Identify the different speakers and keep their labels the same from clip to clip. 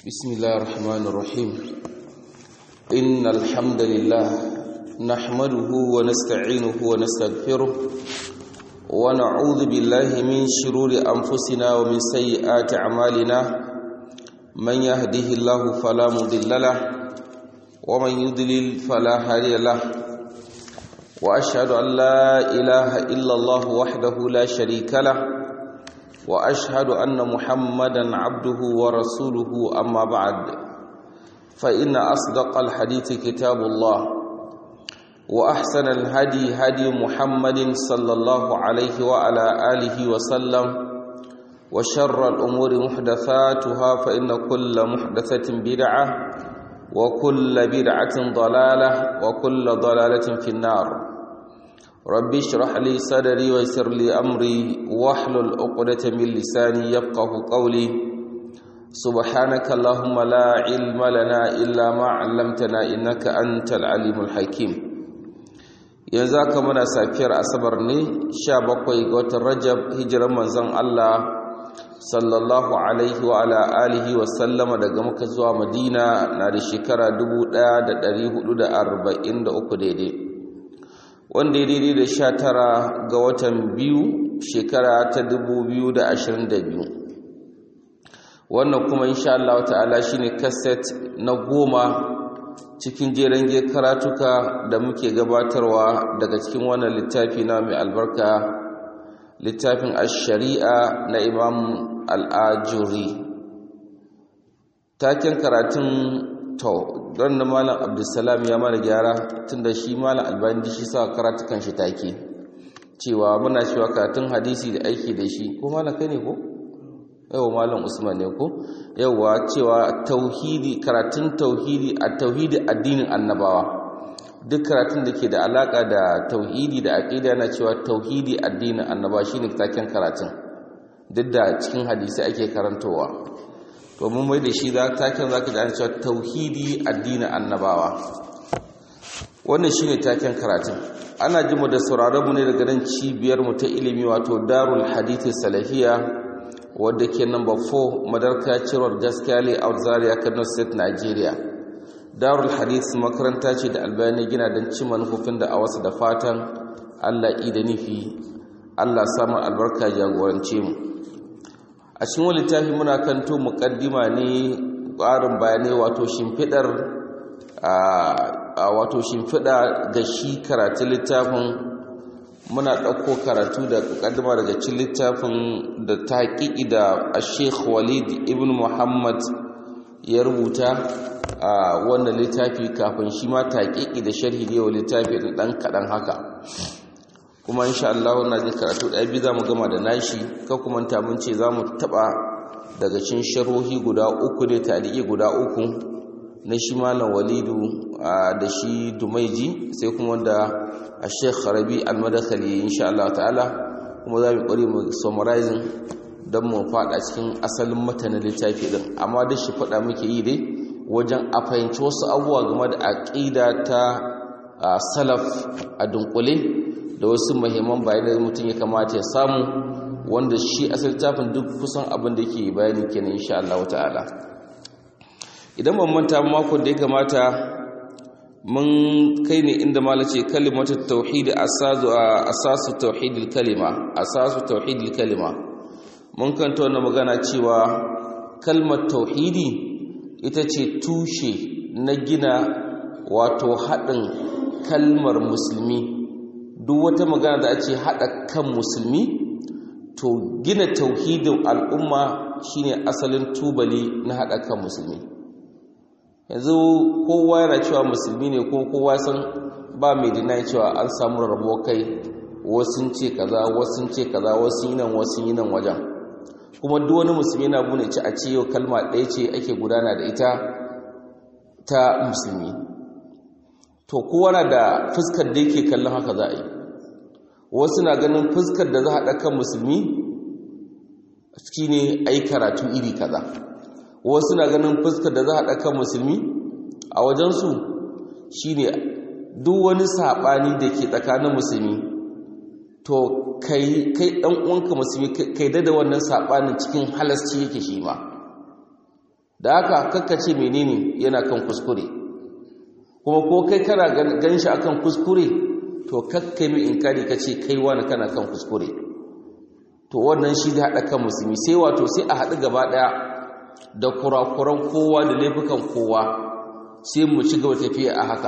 Speaker 1: بسم الله الرحمن الرحيم إن الحمد لله نحمده ونستعينه ونستغفره ونعوذ بالله من شرور أنفسنا ومن سيئات أعمالنا من يهده الله فلا مضل له ومن يضلل فلا هادي له وأشهد أن لا إله إلا الله وحده لا شريك له واشهد ان محمدا عبده ورسوله اما بعد فان اصدق الحديث كتاب الله واحسن الهدي هدي محمد صلى الله عليه وعلى اله وسلم وشر الامور محدثاتها فان كل محدثه بدعه وكل بدعه ضلاله وكل ضلاله في النار ربي اشرح لي صدري ويسر لي امري واحلل عقدة من لساني يفقه قولي سبحانك اللهم لا علم لنا الا ما علمتنا انك انت العليم الحكيم yanzu aka muna safiyar asabar ne 17 ga watan rajab hijiran manzon Allah sallallahu alaihi wa ala alihi wa sallama daga muka zuwa madina na da shekara 1443 daidai wanda ya daidai da sha tara ga watan biyu shekara ta dubu biyu da ashirin da biyu wannan kuma insha Allah ta'ala shine kaset na goma cikin jeren karatuka da muke gabatarwa daga cikin wannan littafi na mai albarka littafin ash-shari'a na imam al-ajuri taken karatun to don da malam abdulsalam ya mana gyara tunda shi malam albani shi sa karatukan shi take cewa muna cewa karatun hadisi da aiki da shi ko malam kai ne ko yawa malam usman ne ko yawa cewa tauhidi karatun tauhidi a tauhidi addinin annabawa duk karatun da ke da alaka da tauhidi da aqida yana cewa tauhidi addinin annabawa shine taken karatun duk da cikin hadisi ake karantowa to mun mai da shi za taken zaka ji an cewa tauhidi addinin annabawa wannan shine taken karatun ana ji mu da sauraron mu ne daga nan cibiyar mu ta ilimi wato Darul Hadith Salafiya wadda ke number 4 Madarka Cirwar Gaskiya Layout Zaria Kano State Nigeria Darul Hadith makaranta ce da Albani gina don cin manufofin da a wasu da fatan Allah da nufi Allah samun albarka jagorance mu a cikin wani littafi muna kanto mukaddima ne ƙarin bayanai wato shimfidar wato shimfida ga shi karatun littafin muna ɗauko karatu da mukaddima daga cikin littafin da taƙiƙi da a sheikh walid ibn muhammad ya rubuta a wannan littafi kafin shi ma taƙiƙi da sharhi ne wa littafi da ɗan kaɗan haka kuma insha Allah na ji karatu ɗaya biyu za mu gama da nashi ka kuma ta mun ce za mu taɓa daga cin sharohi guda uku ne tarihi guda uku na shi malam walidu da shi dumaiji sai kuma da a sheikh rabi almadakali insha Allah ta'ala kuma za mu ƙware mu summarizing don mu faɗa cikin asalin matanin littafi ɗin amma da shi faɗa muke yi dai wajen a fahimci wasu abubuwa game da aƙida ta salaf a dunkule da wasu mahimman bayanai da mutum ya kamata ya samu wanda shi asal tafin duk kusan abin da ke bayani kenan insha Allah ta'ala idan ban manta makon da ya kamata mun kai ne inda malace kalimatu tauhid asasu asasu tauhidil kalima asasu tauhidil kalima mun kanta wannan magana cewa kalmar tauhidi ita ce tushe na gina wato haɗin kalmar musulmi duk wata magana da ake haɗa kan musulmi to gina tauhidin al'umma shine asalin tubali na haɗa kan musulmi yanzu kowa yana cewa musulmi ne ko kowa san ba mai dina cewa an samu rarrabo kai wasu ce kaza wasu ce kaza wasu yi nan wasu yi nan wajen kuma duk wani musulmi na bune ci a ce yau kalma ɗaya ce ake gudana da ita ta musulmi to kowa na da fuskar da yake kallon haka za a yi wasu na ganin fuskar da za a ɗakan musulmi shi ne a yi karatu iri kaza wasu na ganin fuskar da za a ɗakan musulmi a wajensu shi ne duk wani saɓani da ke tsakanin musulmi to kai ɗan uwanka musulmi kai da wannan saɓanin cikin halasci yake shi ma da haka kakkace menene yana kan kuskure kuma ko kai kana ganin shi akan kuskure to kakkai mai inkari kace kai wani kana kan kuskure to wannan shi da hada kan musulmi sai wato sai a haɗu gaba ɗaya da kurakuran kowa da laifukan kowa sai mu ci gaba tafiya a haka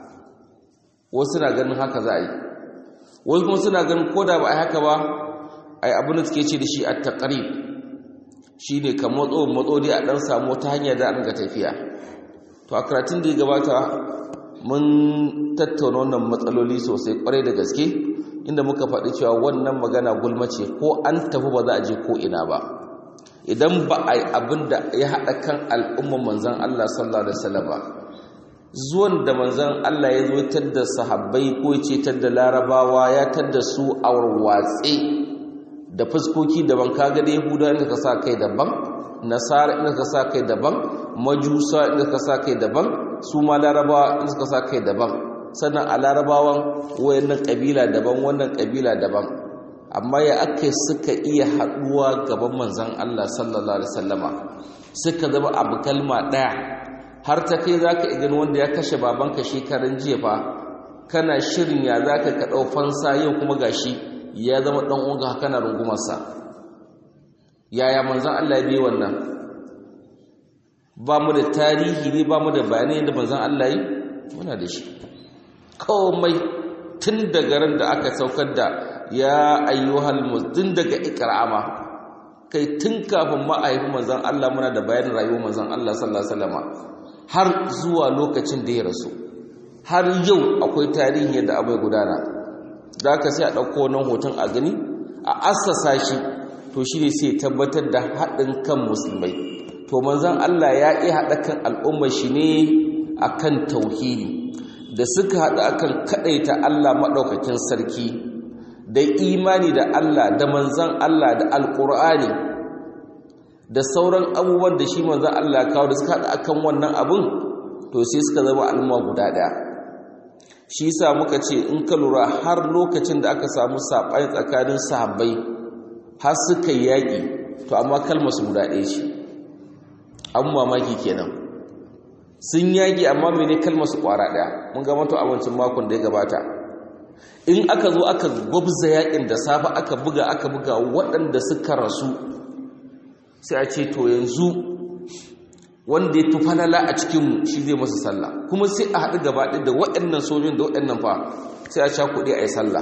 Speaker 1: wasu na ganin haka za a yi wasu kuma suna ganin ko da ba a yi haka ba a yi abin da suke ce da shi a taƙari shi ne ka matso matso dai a ɗan samu wata hanya da an ga tafiya to a karatun da ya gabata mun tattauna wannan matsaloli sosai kwarai da gaske inda muka faɗi cewa wannan magana gulma ce ko an tafi ba za a je ko ina ba idan ba a yi abin da ya haɗa kan al'umman manzan Allah sallallahu Alaihi wasallam ba zuwan da manzan Allah ya zo tadda sahabbai ko ce tadda larabawa ya tadda su a watse da fuskoki daban kaga da yahuda inda ka sa kai daban nasara inda ka sa kai daban majusa inda ka sa kai daban su ma larabawa inda ka sa kai daban sannan a larabawan wayannan kabila daban wannan kabila daban amma ya aka suka iya haɗuwa gaban manzan Allah sallallahu Alaihi wasallama suka zama abu kalma ɗaya har ta kai za ka igin wanda ya kashe babanka shekarun jiya fa kana shirin ya za ka kaɗau fansa yau kuma gashi ya zama ɗan unga kana rungumarsa yaya manzan Allah ya bi wannan ba mu da tarihi ne ba mu da bayanai da manzan Allah yi muna da shi komai tun daga ran da aka saukar da ya ayyuhal muzdin daga ikrama kai tun kafin ma a haifi manzon Allah muna da bayanin rayuwar manzon Allah sallallahu alaihi wasallam har zuwa lokacin da ya rasu har yau akwai tarihi yadda abu ya gudana da aka sai a ɗauko wannan hoton a gani a assasa shi to shi ne sai tabbatar da haɗin kan musulmai to manzon Allah ya ƙi haɗa kan al'ummar shi ne akan tauhidi da suka haɗu akan kaɗaita Allah maɗaukakin sarki da imani da Allah da manzan Allah da alƙur'ani da sauran abubuwan da shi manzan Allah kawo da suka haɗu akan wannan abun to sai suka zama al'umma guda ɗaya shi sa muka ce in ka lura har lokacin da aka samu saɓani tsakanin sahabbai har suka yi yaƙi to amma kalmar su guda ɗaya ce an mamaki kenan sun yaƙi amma mene kalmar su ƙwara ɗaya mun ga mato abincin makon da ya gabata in aka zo aka gwabza yaƙin da safe aka buga aka buga waɗanda suka rasu sai a ce to yanzu wanda ya fi falala a cikinmu shi zai masa sallah kuma sai a haɗu gaba ɗaya da waɗannan sojin da waɗannan fa sai a cakuɗe a yi sallah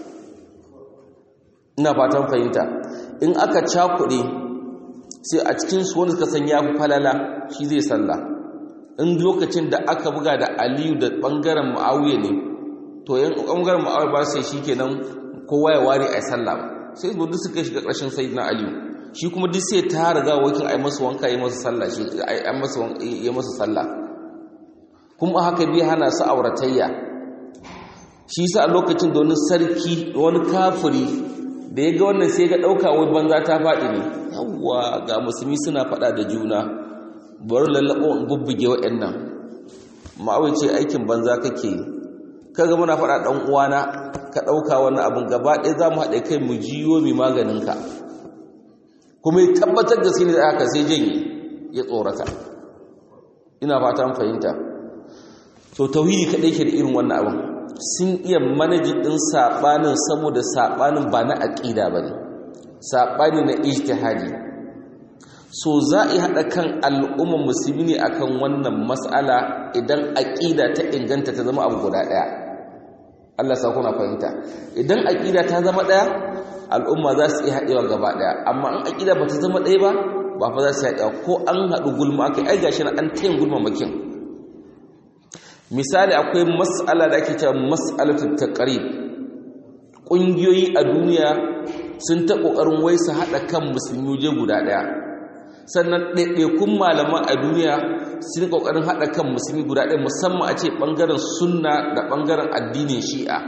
Speaker 1: ina fatan fahimta in aka cakuɗe sai a cikinsu wanda suka san ya fi falala shi zai sallah in lokacin da aka buga da aliyu da ɓangaren ma'auye ne to yan ɓangaren ma'auye ba sai shi kenan kowa ya ware a yi sallah sai duk suka shiga ƙarshen sai na aliyu shi kuma duk sai ta riga wakil a yi masa wanka yi masa sallah shi yi masa sallah kuma haka bi hana su auratayya shi sa a lokacin da wani sarki wani kafiri da ya ga wannan sai ga ɗauka wai banza ta faɗi ne yawwa ga musulmi suna faɗa da juna bari lallaɓo in bubbuge waɗannan ma'awai ce aikin banza kake kaga muna faɗa ɗan uwana ka ɗauka wani abin gaba ɗaya za mu haɗe kai mu jiyo mai maganinka kuma ya tabbatar da sini da aka sai janye ya tsorata ina fata fahimta so tauhidi kaɗai ke da irin wannan abin sun iya manaji ɗin saɓanin saboda saɓanin ba na aƙida ba ne saɓani na ijtihadi so za a yi haɗa kan al'ummar musulmi ne akan wannan matsala idan aƙida ta inganta ta zama abu guda ɗaya Allah sa kuna fahimta idan aƙida ta zama ɗaya al'umma za su iya haɗewa gaba ɗaya amma in aƙida ba ta zama ɗaya ba ba fa za su haɗewa ko an haɗu gulma aka ai gashi na an tayin gulma makin misali akwai mas'ala da ake cewa mas'alatul taqrib ƙungiyoyi a duniya sun ta ƙoƙarin wai su haɗa kan musulmi waje guda ɗaya sannan ɗaiɗaikun malaman a duniya sun ƙoƙarin haɗa kan musulmi guda ɗaya musamman a ce ɓangaren sunna da ɓangaren addinin shi'a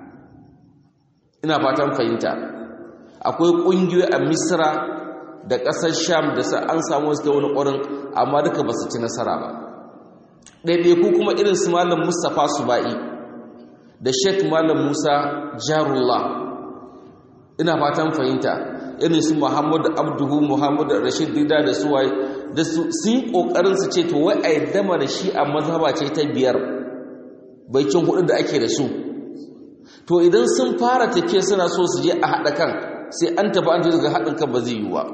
Speaker 1: ina fatan fahimta akwai ƙungiyoyi a misra da ƙasar sham da sa an samu wasu wani ƙwarin amma duka ba su ci nasara ba ɗaiɗaiku kuma irin su malam mustapha suba'i da sheikh malam musa jarullah ina fatan fahimta irin su muhammadu abduhu muhammadu rashid dida da suwaye da su sun kokarin su ce to wai a yadda mana shi a mazhaba ce ta biyar baikin hudu da ake da su to idan sun fara tafiya suna so su je a haɗa kan sai an tafi an daga haɗin kan ba zai yiwu ba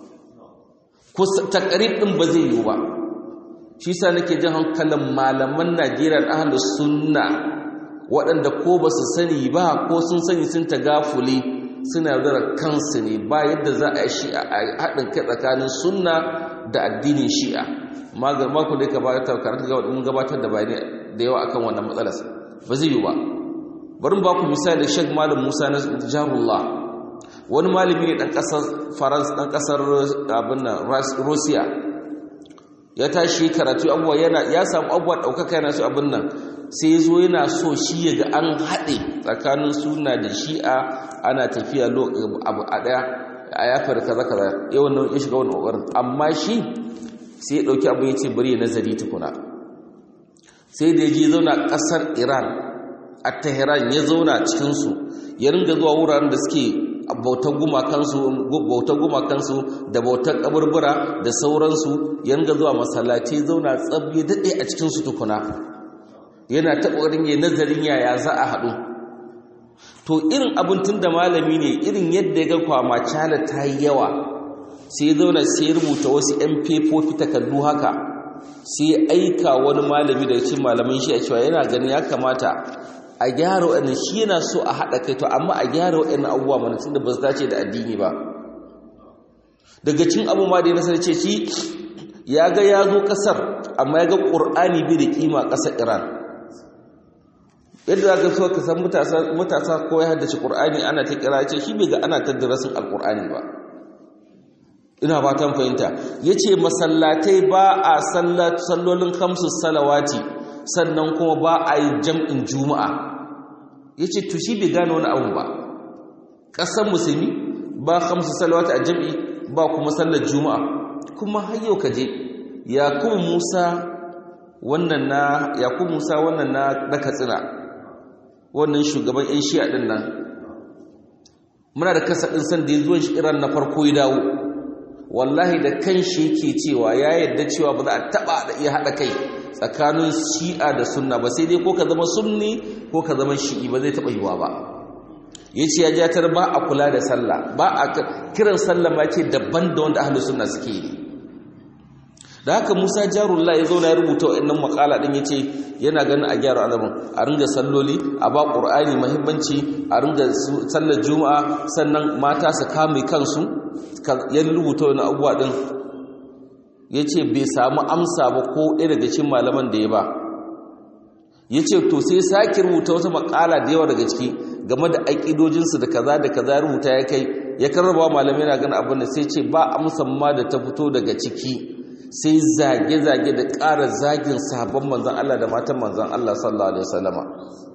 Speaker 1: ko takarib ɗin ba zai yiwu ba shi sa nake jin hankalin malaman najeriya ahlus sunna waɗanda ko ba su sani ba ko sun sani sun tagafuli suna yaudara kansu ne ba yadda za a yi shi'a a haɗin kai tsakanin sunna da addinin shi'a mako da ya gabatar karanta gabatar da bayani da yawa akan wannan matsalar ba zai yi ba bari ba ku misali da shek malam musa na jarullah wani malami ne ɗan ƙasar farans ɗan ƙasar abin nan russia ya tashi karatu abubuwa yana ya samu abubuwa ɗaukaka yana so abin nan sai zo yana so shi ya ga an haɗe tsakanin suna da shi'a ana tafiya abu a ɗaya a yafar kaza kaza yawan nan ya shiga wani ƙoƙarin amma shi sai ya ɗauki abu ya ce bari ya nazari tukuna sai da ya je zauna ƙasar iran a tehran ya zauna cikinsu ya ringa zuwa wuraren da suke bautar gumakansu da bautar kaburbura da sauransu ya ringa zuwa masallaci zauna tsab ya daɗe a cikinsu tukuna yana taɓarin ya nazarin yaya za a haɗu to irin abin tun da malami ne irin yadda ya ga kwama cala ta yi yawa sai ya zauna sai ya rubuta wasu 'yan fefofi takardu haka sai ya aika wani malami daga cikin malamin shi a cewa yana ganin ya kamata a gyara waɗannan shi yana so a haɗa kai to amma a gyara waɗannan abubuwa mana tun da ba su dace da addini ba daga cin abu ma da ya nasar ce shi ya ga ya zo ƙasar amma ya ga ƙur'ani bi da ƙima ƙasar iran yadda za ka so ka san matasa ko ya haddace ƙur'ani ana ta kira ce shi bai ga ana ta darasin alƙur'ani ba ina ba ta fahimta ya ce masallatai ba a sallolin kamsu salawati sannan kuma ba a yi jam'in juma'a ya ce to shi bai gane wani abu ba ƙasar musulmi ba kamsu salawati a jam'i ba kuma sallar juma'a kuma har yau ka je yakubu musa wannan na yakubu musa wannan na na katsina wannan shugaban yan shi'a din nan muna da kasa din san da zuwan shi iran na farko ya dawo wallahi da kan shi yake cewa ya yadda cewa ba za a taba da iya hada kai tsakanin shi'a da sunna ba sai dai ko ka zama sunni ko ka zama shi'i ba zai taba yiwa ba yace ya jatar ba a kula da sallah ba a kiran sallah ma ce daban da wanda ahlus sunna suke yi da haka Musa Jarullah ya zauna ya rubuta wa'annan makala din yace yana ganin a gyara alamun a ringa salloli a ba Qur'ani muhimmanci a ringa sallar Juma'a sannan mata su kame kansu ya rubuta wannan abubuwa din yace bai samu amsa ba ko ɗaya daga cikin malaman da ya ba yace to sai sake rubuta wata makala da yawa daga ciki game da aƙidojinsu da kaza da kaza rubuta ya kai ya karraba malamai na ganin abin da sai ce ba amsan ma da ta fito daga ciki sai zage-zage da ƙara zagin sabon manzan Allah da matan manzan Allah sallallahu Alaihi wasallama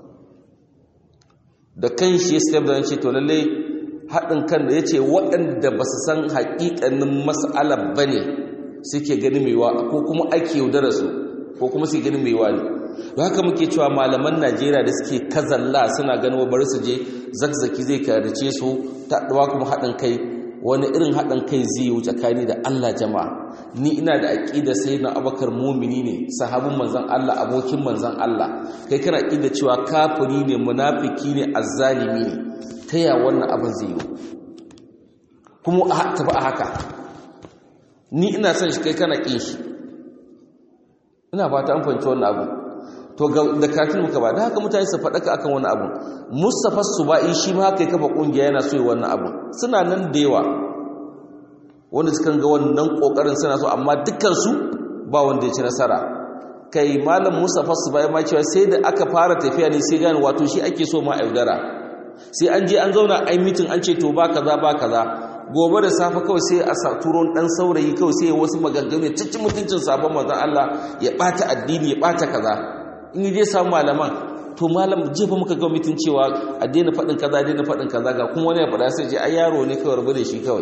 Speaker 1: da kan shi ya step da ce to lalle haɗin kan da ya ce waɗanda ba su san haƙiƙanin mas'alar ba ne suke gani maiwa ko kuma ake yaudara su ko kuma suke gani maiwa ne da haka muke cewa malaman najeriya da suke kazalla suna ganin bari su je zakzaki zai karice su ta kuma haɗin kai wani irin haɗin kai zai yi tsakani da Allah jama'a ni ina da aƙida sai na abakar mumini ne sahabin manzan Allah abokin manzan Allah kai kana aƙida cewa kafiri ne munafiki ne azzalimi ne ta ya wannan abin zai yi kuma a tafi a haka ni ina son shi kai kana ƙin shi ina ba ta an fahimci wannan abu to da kafin muka ba da haka mutane su faɗaka akan wani abu Mustapha Subai shi ma haka ya kafa kungiya yana so yi wannan abu suna nan da yawa wanda suka ga wannan kokarin suna so amma dukkan su ba wanda ya ci nasara kai malam Mustapha Subai ma cewa sai da aka fara tafiya ne sai gane wato shi ake so ma yaudara sai an je an zauna ai mitin an ce to ba kaza ba kaza gobe da safe kawai sai a turo dan saurayi kawai sai wasu maganganu ya cikin mutuncin sabon manzon Allah ya bata addini ya bata kaza in yi je samu malaman to malam jefa muka ga mitin cewa a daina faɗin kaza daina faɗin kaza ga kuma wani ya faɗa sai je ai yaro ne kawai rabu da shi kawai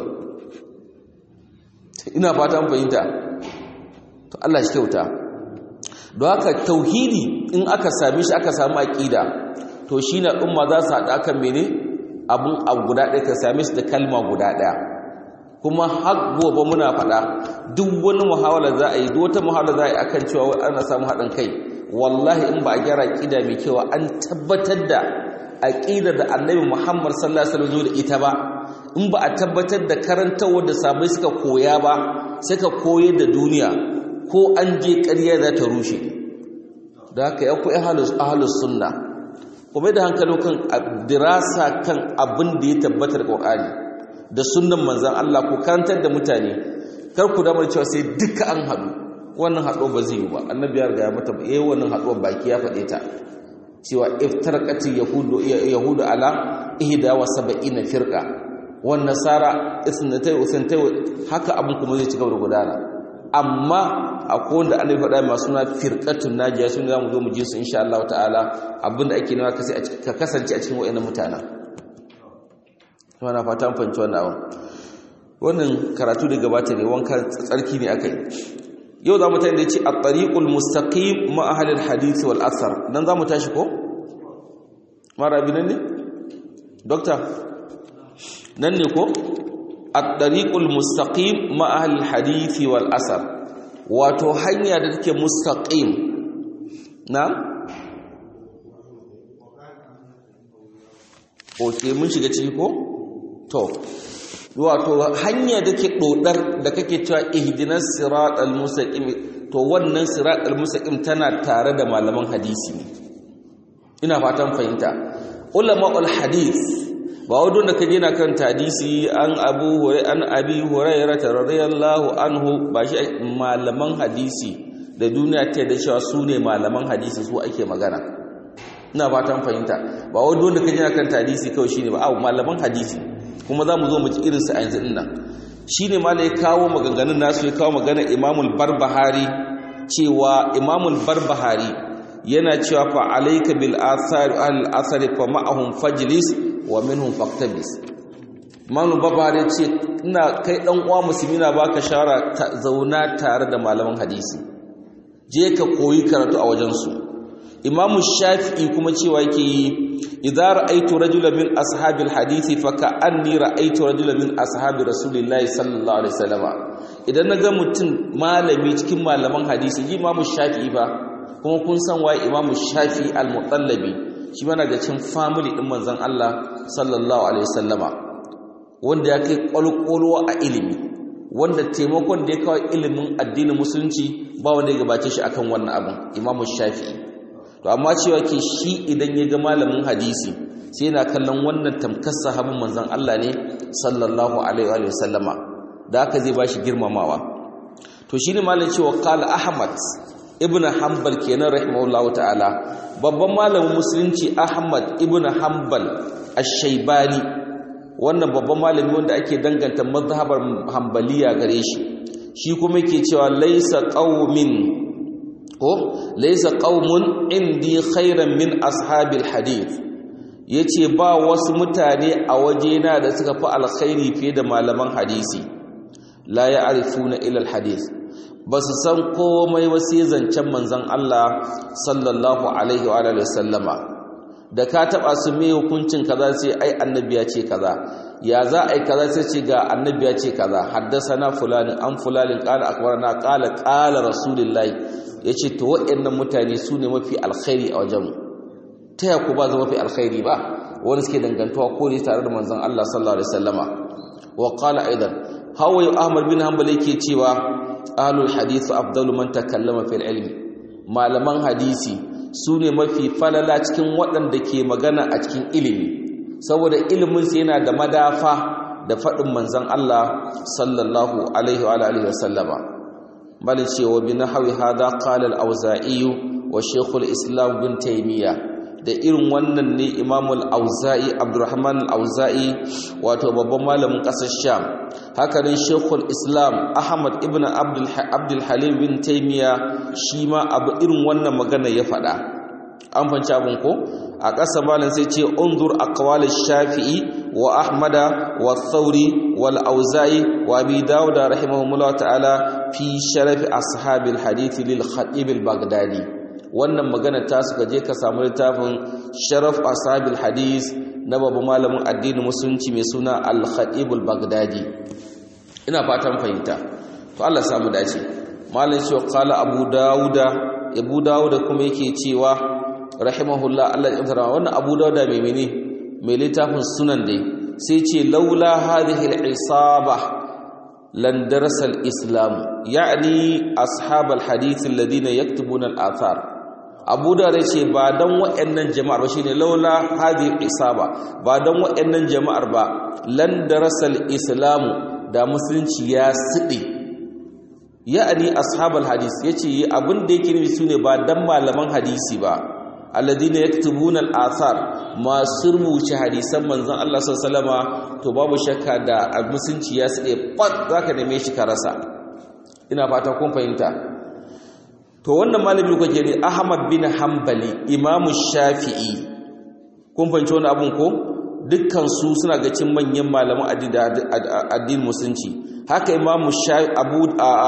Speaker 1: ina fata an fahimta to Allah shi kyauta don haka tauhidi in aka same shi aka samu aqida to shine umma za su haɗa kan mene abun abu guda ɗaya ka same shi da kalma guda ɗaya kuma har gobe muna faɗa duk wani muhawala za a yi duk wata muhawala za a yi akan cewa ana samu haɗin kai wallahi in ba a gyara aqida mai kyau an tabbatar da aqida da annabi Muhammad sallallahu alaihi wasallam da ita ba in ba a tabbatar da karantawar da sabai suka koya ba suka koyar da duniya ko an je ƙarya za ta rushe da haka ya ku ahlus sunna kuma da hankali kan dirasa kan abin da ya tabbatar Qur'ani da sunnan manzon Allah ku karantar da mutane kar ku damar cewa sai duka an haɗu wannan haɗuwa ba zai yi ba annabi ya riga ya mata eh wannan haɗuwar baki ya faɗe ta cewa iftarqati yahudu yahudu ala ihda wa sab'ina firqa wan nasara isnatai usantai haka abin kuma zai ci gaba da gudana amma akwai wanda annabi faɗa masu suna firqatun najiya sun zamu zo mu ji su insha Allah ta'ala abinda ake nema ka kasance a cikin wayannan mutanen wana fata mun fahimci wannan abin wannan karatu da gabata ne wanka tsarki ne akai yau za mu tayi da ce at-tariqul mustaqim ma ahli al-hadith wal athar dan za mu tashi ko mara bi nan ne doctor nan ne ko at-tariqul mustaqim ma ahli al-hadith wal athar wato hanya da take mustaqim na oke mun shiga ciki ko to wato hanya da ke dodar da kake cewa ihdinas siratal mustaqim to wannan siratal mustaqim tana tare da malaman hadisi ne ina fatan fahimta ulama'ul hadith ba wadon da kaje na kan hadisi an abu hurai an abi hurairah radiyallahu anhu ba shi malaman hadisi da duniya ta da cewa su ne malaman hadisi su ake magana ina fatan fahimta ba wadon da kaje na kan hadisi kawai shine ba a malaman hadisi kuma za mu zo mu ci irinsu a yanzu nan shi ne ma ya kawo maganganun nasu ya kawo magana imamul barbahari cewa imamul barbahari yana cewa fa alayka bil athar al athar fa ma'ahum fajlis wa minhum faqtabis imamul barbahari ce ina kai dan uwa musulmi na baka shawara zauna tare da malaman hadisi je ka koyi karatu a wajen su imamu shafi'i kuma cewa yake yi idza ra'aytu rajulan min ashabil hadisi fa ka'anni ra'aytu rajulan min ashabi rasulillahi sallallahu alaihi wasallam idan naga mutum malami cikin malaman hadisi ji imamu shafi'i ba kuma kun san waye imamu shafi'i al-mutallabi shi mana ga cikin family din manzon Allah sallallahu alaihi wasallama wanda ya kai kwalkwalwa a ilimi wanda taimakon da ya kawo ilimin addinin musulunci ba wanda ya gabace shi akan wannan abin imamu shafi'i to amma cewa ke shi idan ya ga malamin hadisi sai yana kallon wannan tamkar sahabin manzon Allah ne sallallahu alaihi wa sallama da haka zai bashi girmamawa to shine malamin cewa qala ahmad ibn hanbal kenan rahimahullahu ta'ala babban malamin musulunci ahmad ibn hanbal ash-shaybani wannan babban malami wanda ake danganta mazhabar hanbaliya gare shi shi kuma yake cewa laysa qaumin ko laysa qaumun indi khairan min ashabil hadith yace ba wasu mutane a wajena da suka fi alkhairi fiye da malaman hadisi la ya'rifuna ila alhadith basu san komai ba sai zancen manzon Allah sallallahu alaihi wa alihi wasallama da ka taba su me hukuncin kaza sai ai annabi ya ce kaza ya za ai kaza sai ce ga annabi ya ce kaza haddasana fulani an fulani qala akbarana qala qala rasulullahi yace to waɗannan mutane su ne mafi alkhairi a wajenmu ta ya ku ba zama mafi alkhairi ba wani suke dangantuwa ko ne tare da manzon Allah sallallahu alaihi wasallama wa qala aidan hawaye ahmad bin hanbal yake cewa ahlul hadith afdalu man takallama fil ilmi malaman hadisi su ne mafi falala cikin waɗanda ke magana a cikin ilimi saboda iliminsu yana da madafa da faɗin manzan Allah sallallahu alaihi wa alihi wasallama bal cewa bi nahwi hada qala al-auza'i wa shaykhul islam bin taymiya da irin wannan ne imam al-auza'i abdurrahman al-auza'i wato babban malamin ƙasar sham haka nan shaykhul islam ahmad ibn abdul abdul halim bin taymiya shi ma abu irin wannan magana ya faɗa an fanci abin ko a ƙasa malin sai ce unzur aqwalish shafi'i wa ahmada wa thauri wal auza'i wa abi dawud rahimahumullah ta'ala fi sharaf ashabil hadith lil khatib al baghdadi wannan magana ta suka je ka samu littafin sharaf ashabil hadith na babu malamin addinin musulunci mai suna al khatib al baghdadi ina fatan fahimta to Allah samu dace malin shi qala abu dauda abu dauda kuma yake cewa rahimahullah Allah ya tsara wannan abu dauda mai mene mai littafin sunan dai sai ce laula hadhihi al-isaba lan darasa al-islam ya'ni ashab al-hadith alladhina yaktubuna al-athar abu dauda ce ba dan waɗannan jama'ar ba shine laula hadhihi al-isaba ba dan waɗannan jama'ar ba lan darasa al-islam da musulunci ya sidi ya'ani ashabul hadis yace abin da yake nufi sune ba dan malaman hadisi ba alladina yaktubuna al-athar masu rubuce hadisan manzon Allah sallallahu alaihi to babu shakka da musunci ya sade fat zaka neme shi ka rasa ina fata kun fahimta to wannan malami kuke ne Ahmad bin Hanbali Imam Shafi'i kun fahimci wannan abun ko dukkan su suna ga cin manyan malaman addinin musulunci haka imamu abu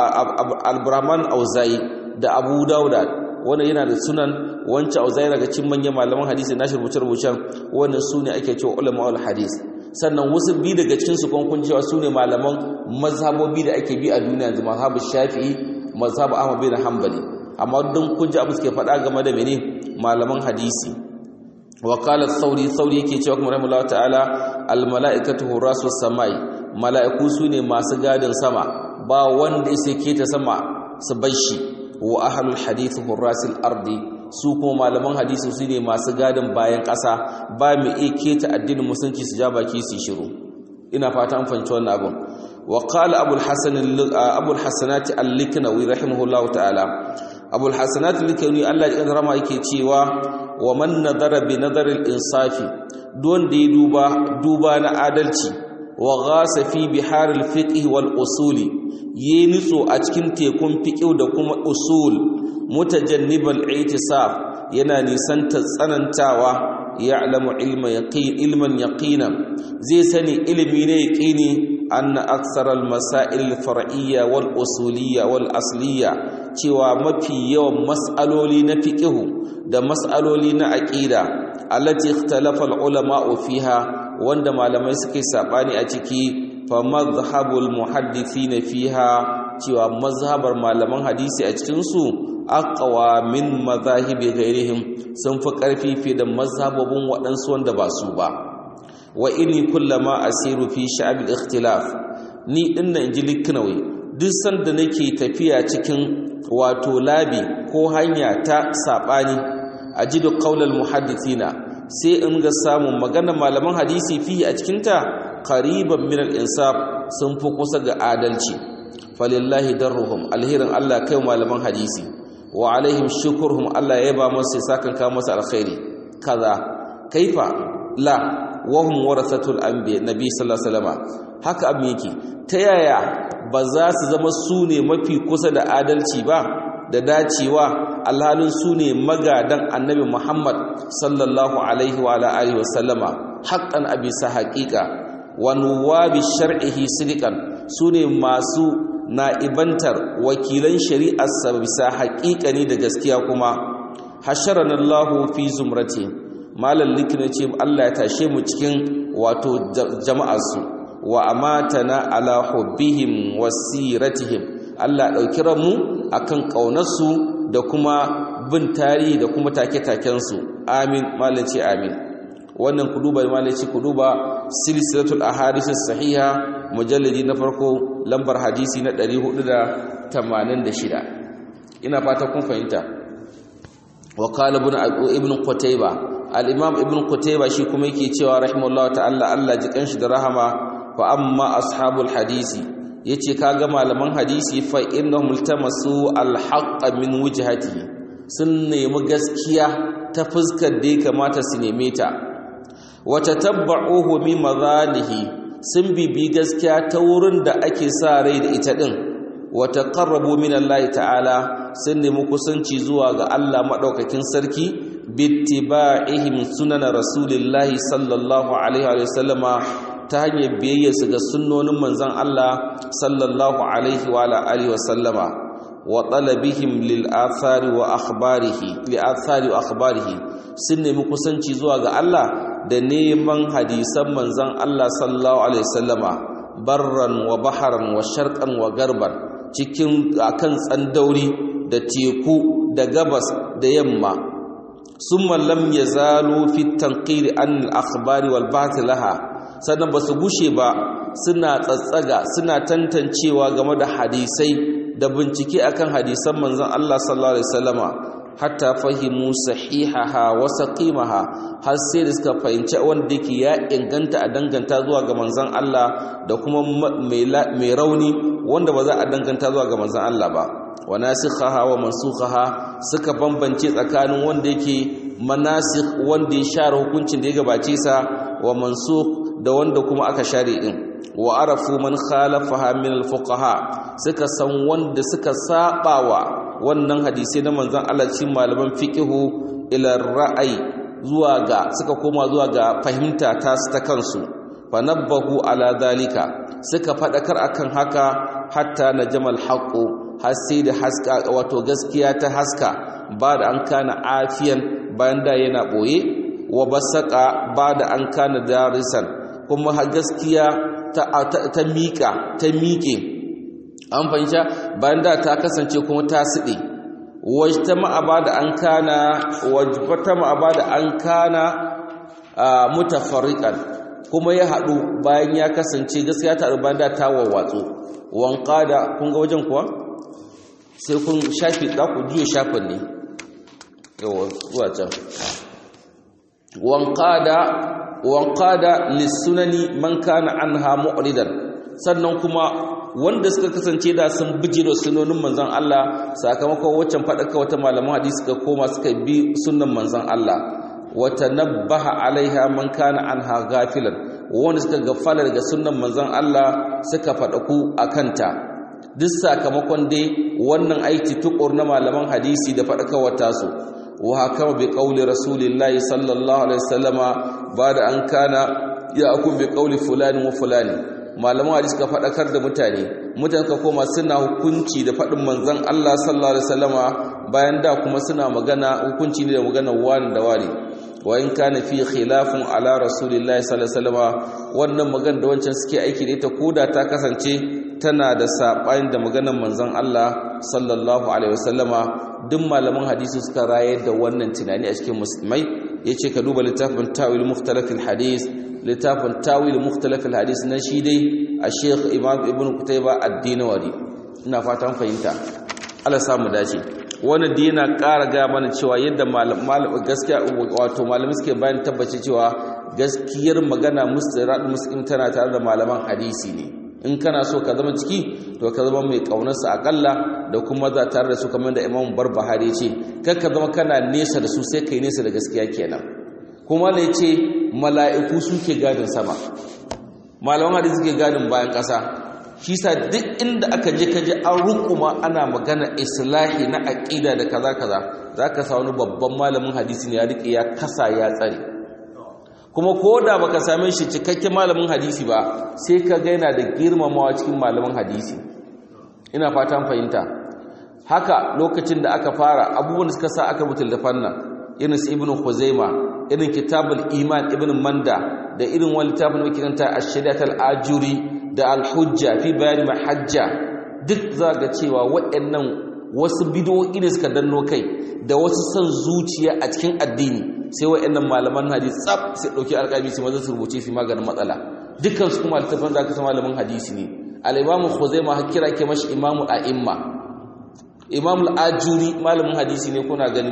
Speaker 1: al-brahman auzai da abu dauda wanda yana da sunan wancan auzai daga cin manyan malaman hadisi na rubuce rubucen wannan su ne ake cewa ulama al-hadis sannan wasu bi daga cikin su kun cewa su ne malaman mazhabobi da ake bi a duniya yanzu mazhabu shafi'i mazhabu ahmad bin hanbali amma don kun ji abu suke faɗa game da mene malaman hadisi وقال الثوري ثوري yake cewa kuma rahimahullahu ta'ala al mala'ikatu hurasus samai mala'iku sune masu gadin sama ba wanda yake keta sama su bashi wa ahlul hadith hurasil ardi su kuma malaman hadisi sune masu gadin bayan ƙasa ba mu iya keta addinin musulunci su ja baki su shiru ina fata an fahimci wannan abun wa qala abul hasan abul hasanati al-liknawi rahimahullahu ta'ala abul hasanat al-liknawi Allah ya rama yake cewa wa man nadara bi nadaril insafi don da ya duba duba na adalci wa ghasa fi biharil fiqh wal usuli yi nitso a cikin tekun fiqh da kuma usul mutajannibal i'tisaf yana nisanta tsanantawa ya'lamu ilma yaqin ilman yaqina zai sani ilimi ne yaqini anna aksar al-masail al-far'iyya wal usuliyya wal asliyya cewa mafi yawan mas'aloli na fiqhu da mas'aloli na aqida allati ikhtalafa al-ulama'u fiha wanda malamai suke sabani a ciki fa madhhabul muhaddithin fiha cewa mazhabar malaman hadisi a cikin su aqwa min madhahibi ghairihim sun fi karfi fi da mazhabobin waɗansu wanda ba su ba wa inni kullama asiru fi sha'ab al-ikhtilaf ni dinnan inji liknawi duk sanda nake tafiya cikin wato labi ko hanya ta sabani ajidu qaulal muhaddithina sai in ga samun magana malaman hadisi fi a cikin ta qariban min al-insaf sun fi kusa ga adalci falillahi darruhum alhirin Allah kai malaman hadisi wa alaihim shukruhum Allah ya ba musu sakan ka musu alkhairi kaza kaifa la wahum warasatul anbiya nabi sallallahu alaihi wasallam haka abin yake ta yaya ba za su zama su ne mafi kusa da adalci ba da dacewa alhalin su ne magadan annabi muhammad sallallahu alaihi wa alihi wasallama haqqan abisa haqiqa wa nuwabi shar'ihi sidiqan su ne masu na'ibantar wakilan shari'ar sa bisa haqiqani da gaskiya kuma hasharana Allahu fi zumrati malam likina ce Allah ya tashe mu cikin wato jama'arsu wa amatana ala hubbihim wasiratihim Allah dauki ranmu akan kaunarsu da kuma bin tarihi da kuma take-taken su amin malam ce amin wannan ku duba malam ce ku duba silsilatul ahadith sahiha mujalladi na farko lambar hadisi na 486 ina fata kun fahimta wa qala ibn qutayba al-imam ibn qutayba shi kuma yake cewa rahimahullahu ta'ala Allah ji kanshi da rahama fa amma ashabul hadisi yace kaga malaman hadisi fa innahum iltamasu al-haqq min wujhati sun nemi gaskiya ta fuskar da ya kamata su neme ta wa tatabba'uhu min madhalihi sun bibi gaskiya ta wurin da ake sa rai da ita din wa taqarrabu min Allah ta'ala sun nemi kusanci zuwa ga Allah madaukakin sarki bittiba'ihim sunan rasulillahi sallallahu alaihi wa sallama ta hanyar biyayya su ga sunnonin manzon Allah sallallahu alaihi wa alihi wa sallama wa talabihim lil athari wa akhbarihi li athari wa akhbarihi sun nemi kusanci zuwa ga Allah da neman hadisan manzon Allah sallallahu alaihi wa sallama barran wa baharan wa sharqan wa garban cikin akan tsandauri da teku da gabas da yamma summa lam yazalu fi tanqiri an al-akhbari wal ba'th laha sannan basu gushe ba suna tsatsaga suna tantancewa game da hadisai da bincike akan hadisan manzon Allah sallallahu alaihi wasallama hatta fahimu sahihaha wa saqimaha har sai da suka fahimci wanda yake ya inganta a danganta zuwa ga manzon Allah da kuma mai rauni wanda ba za a danganta zuwa ga manzon Allah ba wa nasikhaha wa mansukhaha suka bambance tsakanin wanda yake manasikh wanda ya share hukuncin da ya gabace sa wa mansukh da wanda kuma aka share din wa arafu man khalafaha min al-fuqaha suka san wanda suka sabawa wannan hadisi na manzon Allah cikin malaman fiqihu ila ra'ayi zuwa ga suka koma zuwa ga fahimta ta su ta kansu fanabbahu ala dalika suka fadakar akan haka hatta najamal haqu har sai da haska wato gaskiya ta haska ba da an kana afiyan bayan da yana boye wa basaka ba da an kana darisan kuma gaskiya ta ta mika ta miƙe an fahimta bayan da ta kasance kuma ta siɗe wajta ma'aba da an kana wajbata ma'aba da an kana mutafarriqan kuma ya haɗu bayan ya kasance gaskiya ta haɗu bayan da ta wawwatsu wanka da kun ga wajen kuwa sai kun shafi za ku juya shafin ne yawa zuwa can wanka da wanka da lissunani man kana anha mu'ridan sannan kuma wanda suka kasance da sun bije da sunonin manzon Allah sakamakon waccan faɗaka wata malaman hadisi suka koma suka bi sunnan manzon Allah wata nabbaha alaiha man kana anha gafilan wanda suka gafala daga sunnan manzon Allah suka faɗaku akanta duk sakamakon dai wannan aiki tukur na malaman hadisi da faɗakawar tasu wa hakama bi qauli rasulillahi sallallahu alaihi wasallama bada an kana ya akun bi qauli fulani wa fulani malaman hadisi ka faɗakar da mutane mutane ka koma suna hukunci da faɗin manzon Allah sallallahu alaihi wasallama bayan da kuma suna magana hukunci ne da magana wani da wani wa in kana fi khilafun ala rasulillahi sallallahu alaihi wasallama wannan magana da wancan suke aiki da ita koda ta kasance tana da sabani da maganar manzon Allah sallallahu alaihi wasallama duk malaman hadisi suka rayar da wannan tunani a cikin musulmai yace ka duba littafin tawil mukhtalaf hadis littafin tawil mukhtalaf hadis na shi dai a Sheikh Imam Ibn Qutayba ad-Dinawari ina fatan fahimta Allah samu dace wannan da yana ƙara ga mana cewa yadda malam gaskiya wato malami suke bayan tabbace cewa gaskiyar magana mustirad muslim tana tare da malaman hadisi ne in kana so ka zama ciki to ka zama mai kaunarsa akalla da kuma za tare da su kamar da Imam Barbahari ce kar ka zama kana nesa da su sai kai nesa da gaskiya kenan kuma ne ce mala'iku suke gadin sama malaman hadisi suke gadin bayan ƙasa shi sa duk inda aka je kaje an rukuma ana magana islahi na aqida da kaza kaza zaka sa wani babban malamin hadisi ne ya rike ya kasa ya tsare kuma koda baka same shi cikakken malamin hadisi ba sai ka ga yana da girmamawa cikin malamin hadisi ina fatan fahimta haka lokacin da aka fara abubuwan da suka sa aka mutul da fannan irin su ibnu khuzaima irin kitabul iman ibnu manda da irin wani littafin da kiranta ash-shari'at al-ajuri da al-hujja fi bayani mahajja duk za ga cewa waɗannan wasu bidoyi ne suka danno kai da wasu son zuciya a cikin addini sai waɗannan malaman hadisi tsaf sai dauki alƙabi su maza su rubuce su maganin matsala dukkan su kuma littafin da aka san malamin hadisi ne al-imamu khuzaima har kira ke mashi imamu a'imma imamu al-ajuri malamin hadisi ne kuna gani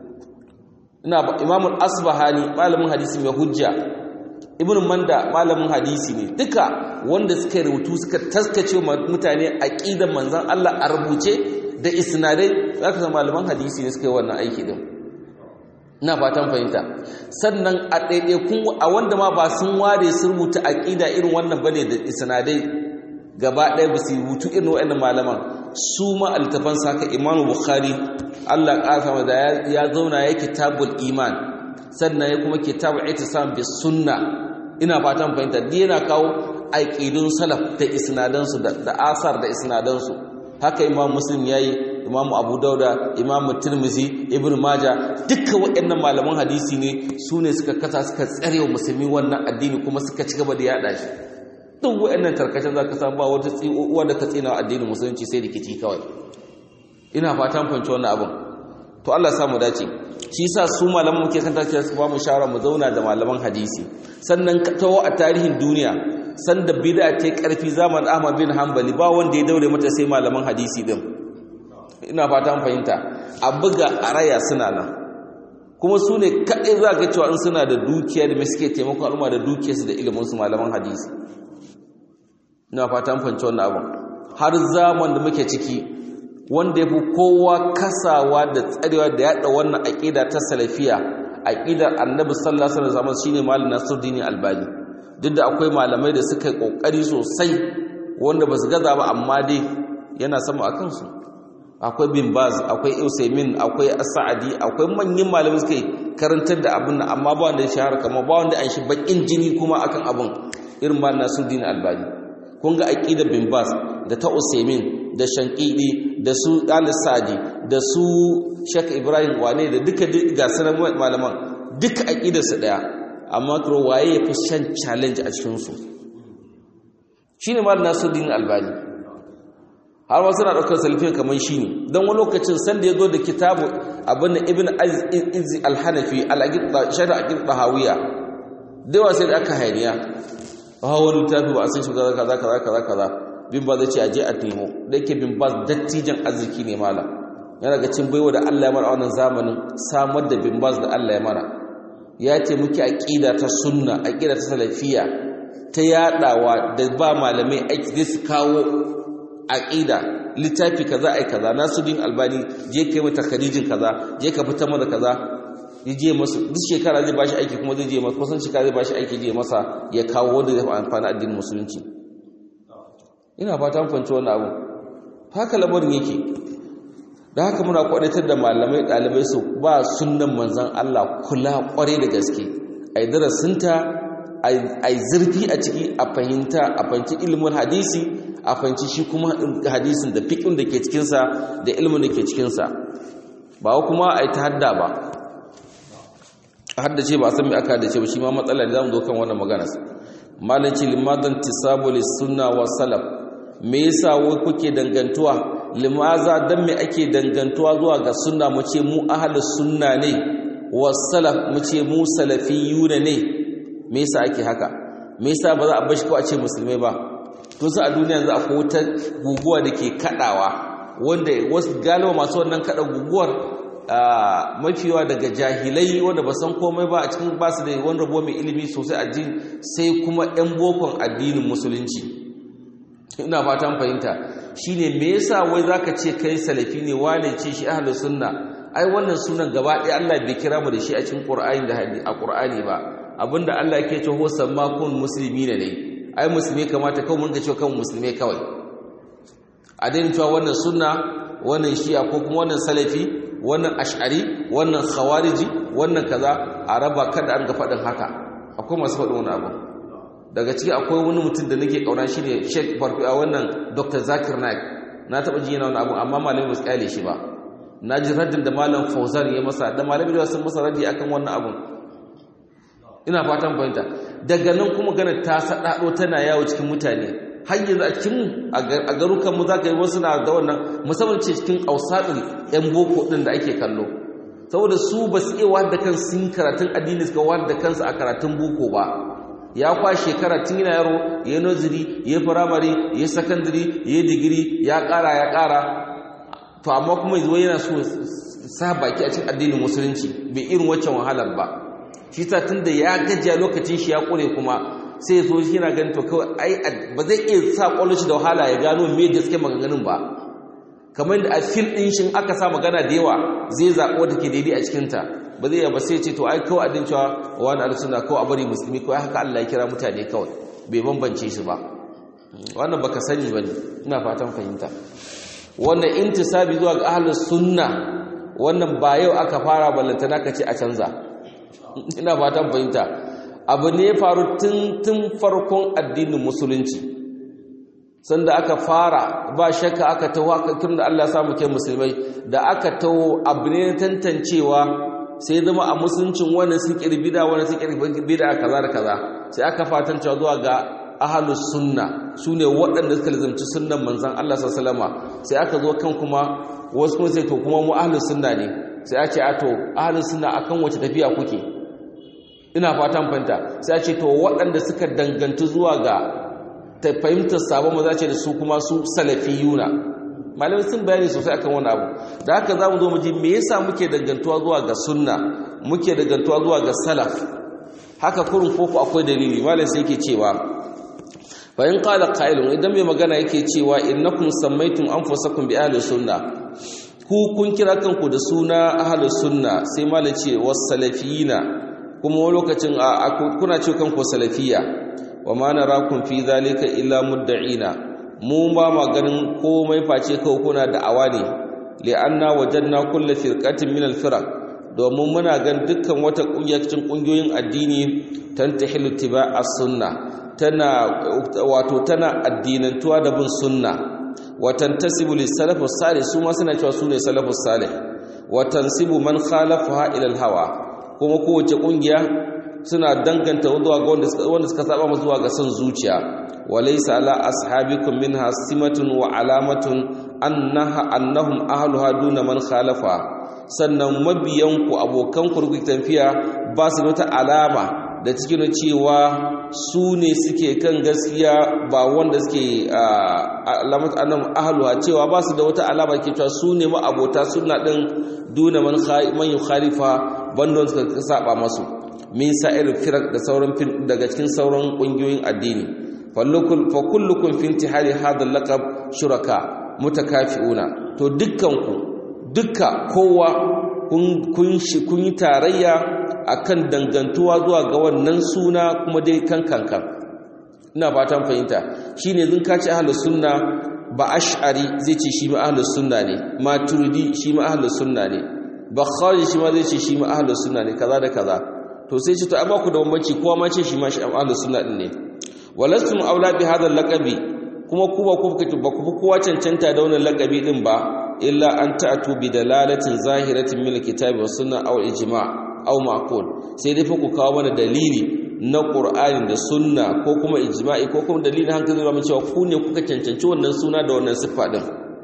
Speaker 1: ina imamu al-asbahani malamin hadisi mai hujja ibn manda malamin hadisi ne duka wanda suka rubutu suka taskace mutane aqidan manzon Allah a rubuce da isnadai zaka san malaman hadisi ne suka yi wannan aiki din ina fatan fahimta sannan a kun a wanda ma ba sun ware sun rubuta aqida irin wannan bane da isnadai gaba ɗaya ba su rubutu irin waɗannan malaman su ma altafan saka imamu bukhari Allah ƙasa da ya zauna ya kitabul iman sannan ya kuma kitabu itisam bis sunna ina fatan fahimta duk yana kawo aqidun salaf da isnadansu da asar da isnadansu haka imam muslim yayi imam abu dauda imam tirmizi ibn maja dukkan waɗannan malaman hadisi ne su ne suka kasa suka tsare wa musulmi wannan addini kuma suka ci gaba da yada shi duk waɗannan tarkacen za ka samu ba wata uwa da ka tsina addinin musulunci sai rikici kawai ina fatan fahimci wannan abin to Allah samu dace shi yasa su malaman muke kan tafiya su ba mu shawara mu zauna da malaman hadisi sannan tawo a tarihin duniya sanda bid'a ta karfi zaman Ahmad bin Hanbali ba wanda ya daure mata sai malaman hadisi din ina fatan fahimta a buga araya suna nan kuma su ne kaɗai za ka cewa in suna da dukiya da mai suke taimakon al'umma da dukiyarsu da iliminsu malaman hadisi ina fatan fahimci wannan abin har zaman da muke ciki wanda ya fi kowa kasawa da tsarewa da yaɗa wannan aƙida ta salafiya aƙidar annabi sallallahu alaihi wasallam shine malam Nasiruddin Albani duk da akwai malamai da suka yi kokari sosai wanda ba su gaza ba amma dai yana sama a kansu akwai bin baz akwai usaimin akwai sa'adi akwai manyan malamai suka yi karantar da abin nan amma ba wanda ya shahara kamar ba wanda an shi bakin jini kuma akan abin irin ba Nasiruddin Albani kun ga aqidar bin baz da ta usaimin da shankidi da su al-sadi da su shek ibrahim wane da duka ga sanan malaman duka aqidarsu daya amma kuro waye ya fi shan challenge a cikin su shine mal nasuddin albani har wasu na daukar salafin kaman shine dan wani lokacin san da yazo da kitabu abin ibn aziz al-hanafi al-aqid sharh aqid tahawiya da wasu da aka hayaniya ha wani tafi ba a san shi kaza kaza kaza kaza bin ba zai ce aje a nemo da yake bin ba dattijan arziki ne mala yana ga cin baiwa da Allah ya mara wannan zamanin samar da bin baz da Allah ya mara ya ce muke aqida ta sunna aqida ta salafiya ta yadawa da ba malamai aiki zai su kawo aqida littafi kaza ai kaza Nasuddin Albani je kai mata khadijin kaza je ka fitar mata kaza ya je masa duk shekara zai bashi aiki kuma zai je masa kusan shekara zai bashi aiki je masa ya kawo wanda zai amfani addinin musulunci ina fata kwanci wannan abu haka lamarin yake da haka muna kwadatar da malamai dalibai su ba sunnan manzon Allah kula kware da gaske ai darasinta ai zurfi a ciki a fahimta a fahimci ilimin hadisi a fahimci shi kuma hadisin da fiqhin da ke cikin sa da ilimin da ke cikin sa ba kuma ai ta hadda ba haddace ba san me aka haddace ba shi ma matsala da zamu zo kan wannan magana malanci limadan tisabu lis sunna wa salaf me yasa wai kuke dangantuwa limaza dan me ake dangantuwa zuwa ga sunna mu ce mu ahlus sunna ne wa salaf mu ce mu salafiyuna ne me yasa ake haka me yasa ba za a bashi ko a ce musulmai ba to sai a duniya yanzu akwai wata guguwa da ke kadawa wanda wasu galiba masu wannan kada guguwar mafiwa daga jahilai wanda ba san komai ba a cikin basu da wani rabo mai ilimi sosai addini sai kuma 'yan bokon addinin musulunci ina fatan fahimta shine me yasa wai zaka ce kai salafi ne wane ce shi ahlus sunna ai wannan sunan gaba ɗaya Allah bai kira mu da shi a cikin Qur'ani da hadisi a Qur'ani ba abinda Allah yake ce huwa sammakun muslimina ne ai musulmi kamata kawai mun ga cewa kan musulmi kawai a daina cewa wannan sunna wannan shi'a ko kuma wannan salafi wannan ash'ari wannan khawariji wannan kaza a raba kada an ga faɗin haka akwai masu faɗin wani abu daga ciki akwai wani mutum da nake kauna shi ne sheik farfi a wannan dr zakir naik na taɓa ji yana wani abu amma malamin ba su kyale shi ba na ji raddin da malam fauzan ya masa da malamin da sun masa raddi akan wannan abun ina fatan fahimta daga nan kuma gana ta saɗaɗo tana yawo cikin mutane har yanzu a cikin a garukanmu za ka yi wasu na da wannan musamman ce cikin ƙausaɗin 'yan boko ɗin da ake kallo saboda su ba su iya wadda kan sun karatun addini suka wadda kansu a karatun boko ba ya kwa shekara tun yana yaro ya noziri ya firamare ya sakandiri ya digiri ya ƙara ya ƙara to amma kuma zuwa yana so sa baki a cikin addinin musulunci bai irin waccan wahalar ba shi ta tun da ya gajiya lokacin shi ya ƙure kuma sai zo shi yana ganin to kawai ai ba zai iya sa ƙwallon shi da wahala ya gano me gaske maganganun ba kamar da a fil ɗin shi aka sa magana da yawa zai zaɓo da ke daidai a cikinta ba zai yaba sai ce to ai kawai adin cewa wani arsuna kawai a bari musulmi kawai haka Allah ya kira mutane kawai bai bambance shi ba wannan baka sani bane ina fatan fahimta wannan intisabi zuwa ga ahlus sunna wannan ba yau aka fara ballantana ka ce a canza ina fatan fahimta abu ne ya faru tun tun farkon addinin musulunci sanda aka fara ba shakka aka tawo aka tun da Allah ya samu kai musulmai da aka tawo abu ne tantancewa sai zama a musuluncin wannan sun kirbi da wannan sun kirbi da kaza da kaza sai aka fatan cewa zuwa ga ahlus sunna sune waɗanda suka lazumci sunnan manzon Allah sallallahu alaihi sai aka zo kan kuma wasu kuma sai to kuma mu ahlus sunna ne sai a ce a to ahlus sunna akan wace tafiya kuke ina fatan fanta sai a ce to waɗanda suka dangantu zuwa ga ta fahimtar sabon maza ce da su kuma su salafiyuna malamai sun bayani sosai akan wani abu da haka za mu zo mu ji me yasa muke dangantuwa zuwa ga sunna muke dangantuwa zuwa ga salaf haka kurin koko akwai dalili malam sai yake cewa fa in qala qailun idan mai magana yake cewa innakum sammaytum anfusakum bi ahli sunna ku kun kira kanku da suna ahli sunna sai malam ce was salafiyina kuma wani lokacin kuna ce kanku salafiya wa ma narakum fi zalika illa mudda'ina mu ba ma ganin komai face kawai kuna da'awa ne li'anna wajanna kullu firqatin min al-firaq domin muna gan dukkan wata kungiya cikin kungiyoyin addini tantahilu tiba as-sunna tana wato tana addinantuwa da bin sunna wa tantasibu lis-salaf as-salih su ma suna cewa sune salafus salih wa tansibu man khalafaha ila al-hawa kuma kowace kungiya suna danganta zuwa ga wanda suka saba zuwa ga son zuciya walaysa ala ashabikum minha simatun wa alamatun annaha annahum ahluha duna man khalafa sannan mabiyanku abokanku rukuki tafiya ba su da wata alama da cikin cewa su ne suke kan gaskiya ba wanda suke alamat annahum ahluha cewa ba su da wata alama ke cewa su ne ma abota sunna din duna man man yukhalifa banda suka saba masu min sa'ir firak da sauran daga cikin sauran kungiyoyin addini fa kullukum fi intihali hadha al-laqab shuraka mutakafiuna to dukkanku dukka kowa kun kun yi tarayya akan dangantuwa zuwa ga wannan suna kuma dai kan kankan ina fatan fahimta shine zin ka ci ahlus sunna ba ash'ari zai ce shi ma ahlus sunna ne maturidi shi ma ahlus sunna ne bakhari shi ma zai ce shi ma ahlus sunna ne kaza da kaza to sai ce to ai ba ku da bambanci kowa ma ce shi ma shi ahlus sunna din ne walastum aula bi hadha laqabi kuma ku ba ku ba ku kowa cancanta da wannan laqabi din ba illa an ta'tu bi dalalatin zahiratin min alkitabi was sunna aw ijma' aw ma'qul sai dai fa ku kawo mana dalili na qur'ani da sunna ko kuma ijma'i ko kuma dalilin hankali da cewa ku ne kuka cancanci wannan suna da wannan siffa din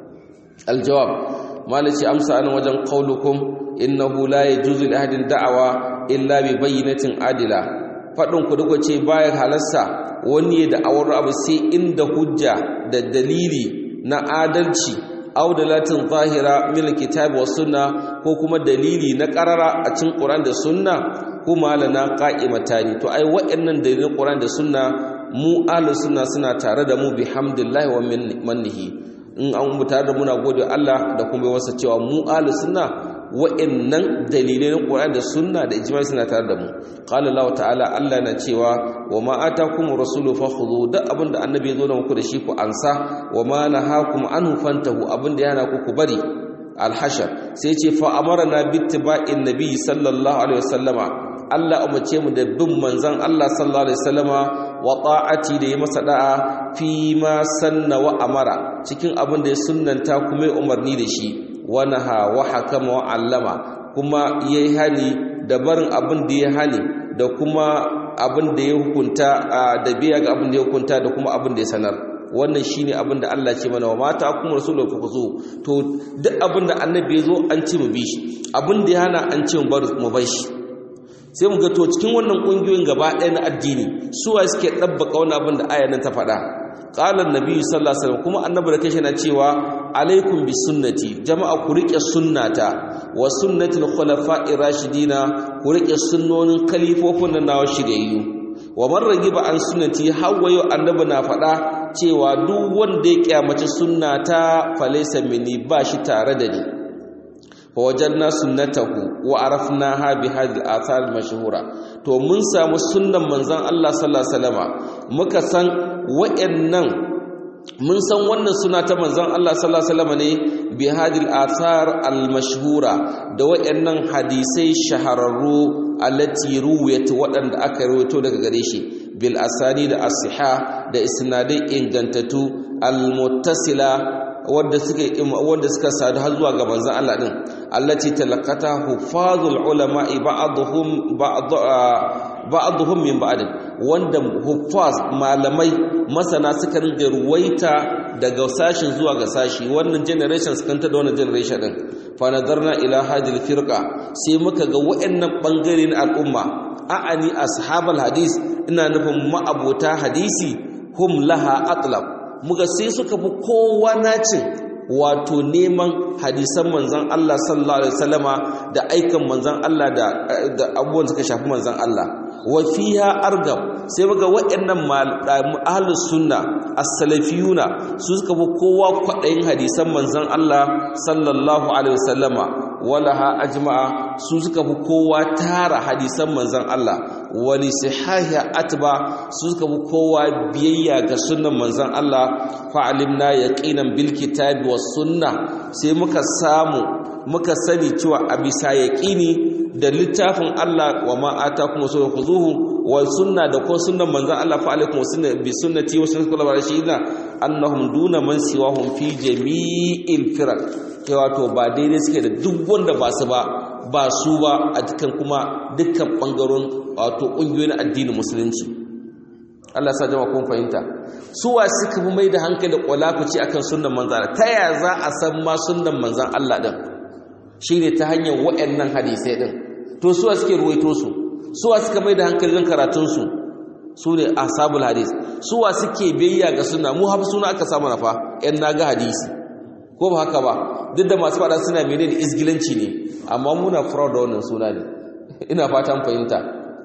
Speaker 1: aljawab malaci amsa an wajen qaulukum innahu la yajuzu li ahadin da'awa illa bi bayyinatin adila fadin ku duka ce bayan halasta wani da awar abu sai inda hujja da dalili na adalci aw dalatin zahira min alkitabi was sunna ko kuma dalili na qarara a cikin Qur'an da sunna kuma lana qa'imatani to ai waɗannan dalilin Qur'an da sunna mu ahlus sunna suna tare da mu bihamdillahi wa mannihi in an mu tare da muna gode Allah da kuma wasa cewa mu ahlus sunna wa'annan dalilai na Qur'an da sunna da ijma'i suna tare da mu qala Allah ta'ala Allah na cewa wa ma atakum rasulu fakhudhu da abinda annabi ya zo da muku da shi ku ansa wa ma nahakum anhu fantahu abinda yana ku ku bari al-hashr sai ce fa amarna bittiba'in nabi sallallahu alaihi wasallama Allah umarce mu da bin manzon Allah sallallahu alaihi wasallama wa ta'ati da yi masa da'a fi ma sanna wa amara cikin abin da ya sunnanta kuma ya umarni da shi wa naha wa hakama wa allama kuma yayi hani da barin abin da ya hani da kuma abin da ya hukunta da biya ga abin da ya hukunta da kuma abin da ya sanar wannan shine abin da Allah ce mana wa mata kuma rasulun fa zo to duk abin da annabi ya zo an ce mu bi shi abin da ya hana an ce mu bar mu bar shi sai mu ga to cikin wannan kungiyoyin gaba ɗaya na addini suwa suke dabbaka wannan abin da aya nan ta faɗa qala annabi sallallahu alaihi wasallam kuma annabi da kai na cewa alaikum bi sunnati jama'a ku rike sunnata wa sunnatul khulafa'ir rashidina ku rike sunnonin kalifofin nan nawa shiryayyu wa man ragiba an sunnati hawayo annabi na faɗa cewa duk wanda ya kyamaci sunnata falaysa minni ba shi tare da ni فوجدنا سنته وعرفناها بهذه الاثار المشهوره to mun samu sunnan manzon Allah sallallahu alaihi wasallama muka san wayannan mun san wannan suna ta manzon Allah sallallahu alaihi wasallama ne bi hadil athar al mashhura da wayannan hadisai shahararru allati ruwayat wadanda aka rawaito daga gare shi bil asani da as-siha da isnadai ingantattu al muttasila wanda suka wanda suka sadu har zuwa ga manzon Allah din allati talaqata hufazul ulama'i ba'dhum ba'dhum min ba'd wanda huffaz malamai masana suka ringa ruwaita daga sashin zuwa ga sashi wannan generation su kanta da wannan generation din fa nadarna ila hadil firqa sai muka ga waɗannan bangare na al'umma a'ani ashabal hadis ina nufin ma'abota hadisi hum laha atlab muga sai suka fi kowa nacin wato neman hadisan manzan Allah sallallahu alaihi wasallama da aikan manzan Allah da abubuwan suka shafi manzan Allah wa fiha argab sai muga waɗannan ahlus sunna as-salafiyuna su suka fi kowa kwaɗayin hadisan manzan Allah sallallahu alaihi wasallama walaha ajma'a su suka fi kowa tara hadisan manzan Allah wali sihahi atba su suka fi kowa biyayya ga sunnan manzan Allah fa'alimna yaqinan bil kitabi was sunna sai muka samu muka sani cewa a bisa yaqini da littafin Allah wa ma atakum rasul khuzuhu wa sunna da ko sunnan manzan Allah fa alaikum sunna bi sunnati wa sunnati kullu rashidina annahum duna man siwahum fi jami'il firaq ke wato ba daidai suke da duk wanda ba su ba ba su ba a dukkan kuma dukkan bangaron wato ƙungiyoyin addinin musulunci Allah sa jama kun fahimta suwa suka fi mai da hankali kwalakuci akan sunnan manzan ta ya za a san ma sunnan manzan Allah din shine ta hanyar waɗannan hadisai din to suwa suke ruwaito su suwa suka mai da hankali don karatun su su ne ashabul hadis suwa suke biyayya ga sunna mu hafi suna aka samu nafa yan naga hadisi ko ba haka ba duk da masu fada suna mene da isgilanci ne amma muna fura da wannan suna ne ina fatan fahimta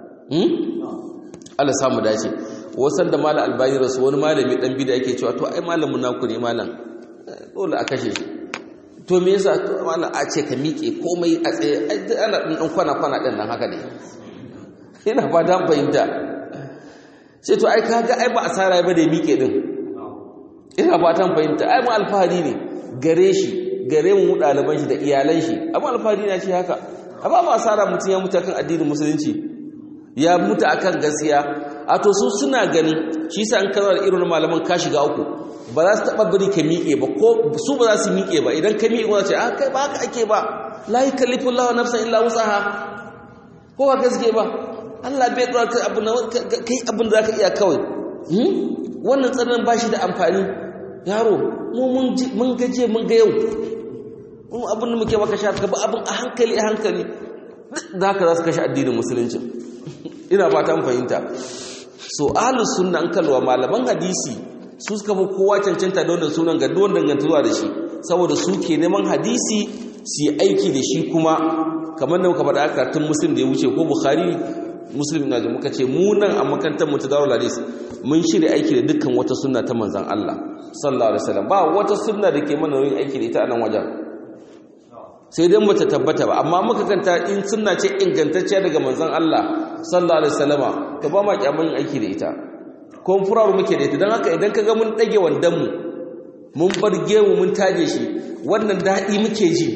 Speaker 1: Allah samu dace wasan da malam albani rasu wani malami dan bida yake cewa to ai malamin naku ne malam dole a kashe shi to me yasa to malam a ce ka miƙe komai a tsaye ai ana dan kwana kwana din nan haka ne ina fatan fahimta sai to ai kaga ai ba asara ba da miƙe din ina fatan fahimta ai mu alfahari ne gare shi gare mu ɗaliban shi da iyalan shi amma alfahari na ce haka amma ba asara mutum ya mutu akan addinin musulunci ya mutu akan gaskiya a to su suna ganin shi sa an kaza da irin malaman ka shiga uku ba za su taɓa bari ka miƙe ba ko su ba za su miƙe ba idan ka miƙe ba ce a kai ba haka ake ba la yukallifu Allahu nafsan illa wusaha ko ba gaske ba Allah bai ɗora kai abin kai abin da zaka iya kawai wannan tsarin ba shi da amfani yaro mu mun gaje mun ga yau mun abin da muke maka sha ka ba abin a hankali a hankali da haka za su kashe addinin musulunci ina fata mun fahimta so ahlus sunna an kalwa malaman hadisi su suka fi kowa cancanta da wannan sunan ga duwan dangantuwa da shi saboda su ke neman hadisi su yi aiki da shi kuma kamar da muka faɗa karatun muslim da ya wuce ko bukhari muslim na da muka ce mu nan a makarantar mu ta darul hadis mun shirya aiki da dukkan wata sunna ta manzon Allah sallallahu alaihi wasallam ba wata sunna da ke mana yin aiki da ita a nan wajen sai dai mu ta tabbata ba amma muka kanta in sunna ce ingantacciya daga manzon Allah sallallahu alaihi wasallama to ba ma kyamun aiki da ita ko furaru muke da ita dan haka idan kaga mun dage wandan mu mun bar gemu mun taje shi wannan dadi muke ji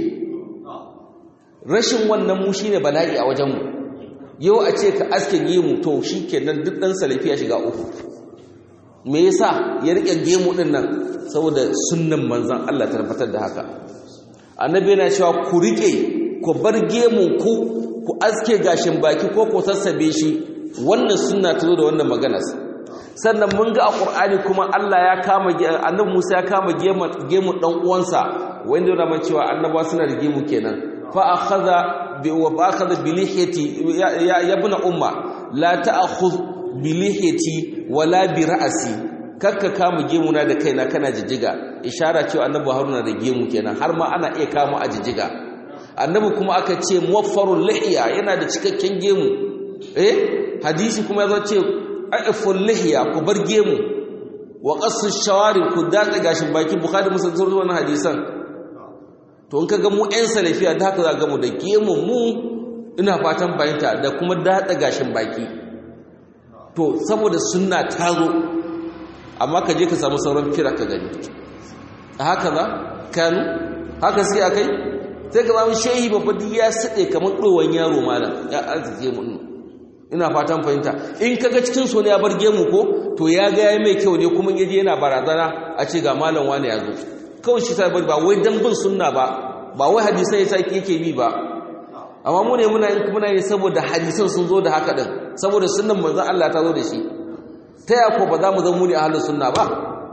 Speaker 1: rashin wannan mu shine bala'i a wajen mu yau a ce ka aske gemu to shikenan duk dan salafi ya shiga uku me yasa ya rike gemu din nan saboda sunnan manzon Allah ta tabbatar da haka annabi yana cewa ku rike ku bar gemun ku ku aske gashin baki ko ku sassabe shi wannan sunna ta zo da wannan maganar sannan mun ga a qur'ani kuma Allah ya kama annabi Musa ya kama gemun dan uwansa wanda yana man cewa annabawa suna da gemu kenan fa akhadha bi wa akhadha bi lihiyati ya ibn umma la ta'khudh bi lihiyati wala bi ra'si kakka kama gemuna da kaina kana jijjiga ishara cewa annabi haruna da gemu kenan har ma ana iya kama a jijjiga annabi kuma aka ce muwaffarul lihiya yana da cikakken gemu eh hadisi kuma yazo ce aiful lihiya ku bar gemu wa qassu shawari ku datsa gashin baki bukhari muslim sun wannan hadisan to in kaga mu ɗan salafiya da haka za ga mu da gemu mu ina fatan bayanta da kuma datsa gashin baki to saboda sunna ta zo amma ka je ka samu sauran kira ka gani a haka za kanu haka suke akai sai ka samu shehi babba duk ya sade kamar ɗowan yaro malam ya arzike mu ina fatan fahimta in kaga cikin so ne ya bar gemu ko to ya ga ya mai kyau ne kuma yaje yana barazana a ce ga malam wani ya zo kawai shi sai ba wai dan bin sunna ba ba wai hadisan yasa yake bi ba amma mu ne muna muna yi saboda hadisan sun zo da haka din saboda sunnan manzon Allah ta zo da shi ta ya ko ba za mu zama mu ne ahlus sunna ba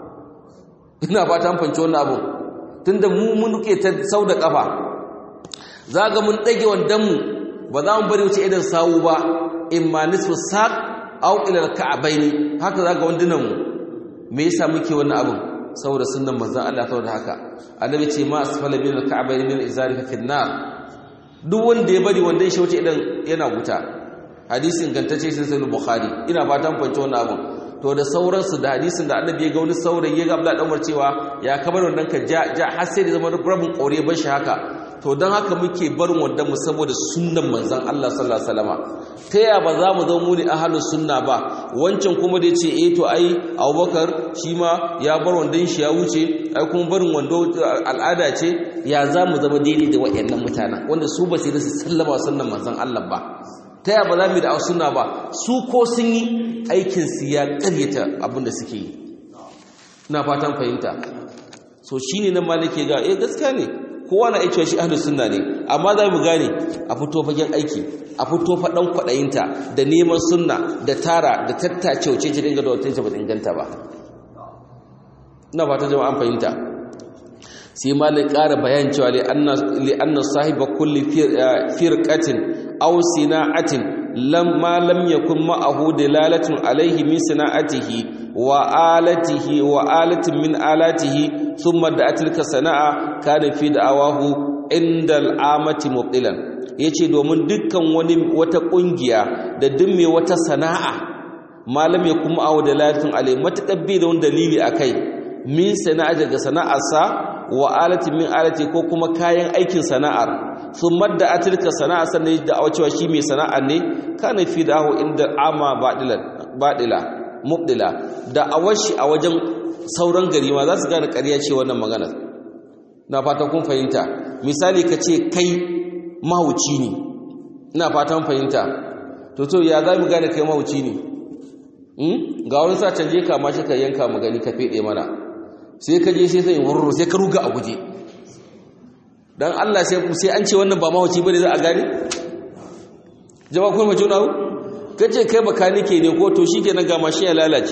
Speaker 1: ina fata mun fanci wannan abu tunda mu mun duke ta sau da kafa za ga mun dage wandan mu ba za mu bari wuce idan sawu ba imma nisfu saq aw ila al-ka'bayn haka za ga wandunan mu me yasa muke wannan abun saboda sunnan manzon Allah ta da haka annabi ce ma asfala min al-ka'bayn min izari fa fil nar duk wanda ya bari wanda ya shauce idan yana wuta hadisi ingantacce sai sai bukhari ina fatan fahimci wannan abun to da sauransu da hadisin da annabi ya ga wani saurayi ya ga Abdullah dan Umar cewa ya kamar wannan ka ja ja har sai da zama rabin kaure bar shi haka to dan haka muke barin wanda mu saboda sunnan manzon Allah sallallahu alaihi wasallama ta ya ba za mu zama mu ne ahlus sunna ba wancan kuma da yace eh to ai Abubakar shi ma ya bar wandan shi ya wuce ai kuma barin wando al'ada ce ya za mu zama daidai da wayannan mutanen wanda su ba sai da su sallama sunnan manzon Allah ba ta ya ba za mu da sunna ba su ko sun yi aikin su ya karyata abin da suke yi ina fatan fahimta so shine nan malike ga eh gaskiya ne kowa na aicewa shi ahlus sunna ne amma za mu gane a fito fagen aiki a fito faɗan kwaɗayinta da neman sunna da tara da tattace wuce ce dinga da wata ba inganta ba ina fata jama'an fahimta sai malai ƙara bayan cewa li anna sahiba kulli firqatin aw sina'atin lamma lam yakun ma'ahu dalalatun alaihi min sina'atihi wa alatihi wa alatin min alatihi thumma da tilka sana'a kana fi da'awahu inda al'amati mubtilan yace domin dukkan wani wata kungiya da duk mai wata sana'a malam ya kuma awu dalalatun alai matakabbi da wani dalili akai min sana'a daga sana'arsa wa alatin min alati ko kuma kayan aikin sana'ar thumma da tilka sana'a sannan da cewa shi mai sana'a ne kana fi da'ahu inda al'ama badilan badila mubdila da awashi a wajen sauran gari ma za su gane ƙarya ce wannan magana na fatan kun fahimta misali ka ce kai mahauci ne ina fatan fahimta to to ya za mu gane kai mahauci ne ga wani sa canje ka ma shi ka yanka mu gani ka fede mana sai ka je sai sai wurru sai ka ruga a guje dan Allah sai sai an ce wannan ba mahauci bane za a gane jama'a kuma juna kace kai bakanike ne ko to shikenan ga mashi ya lalace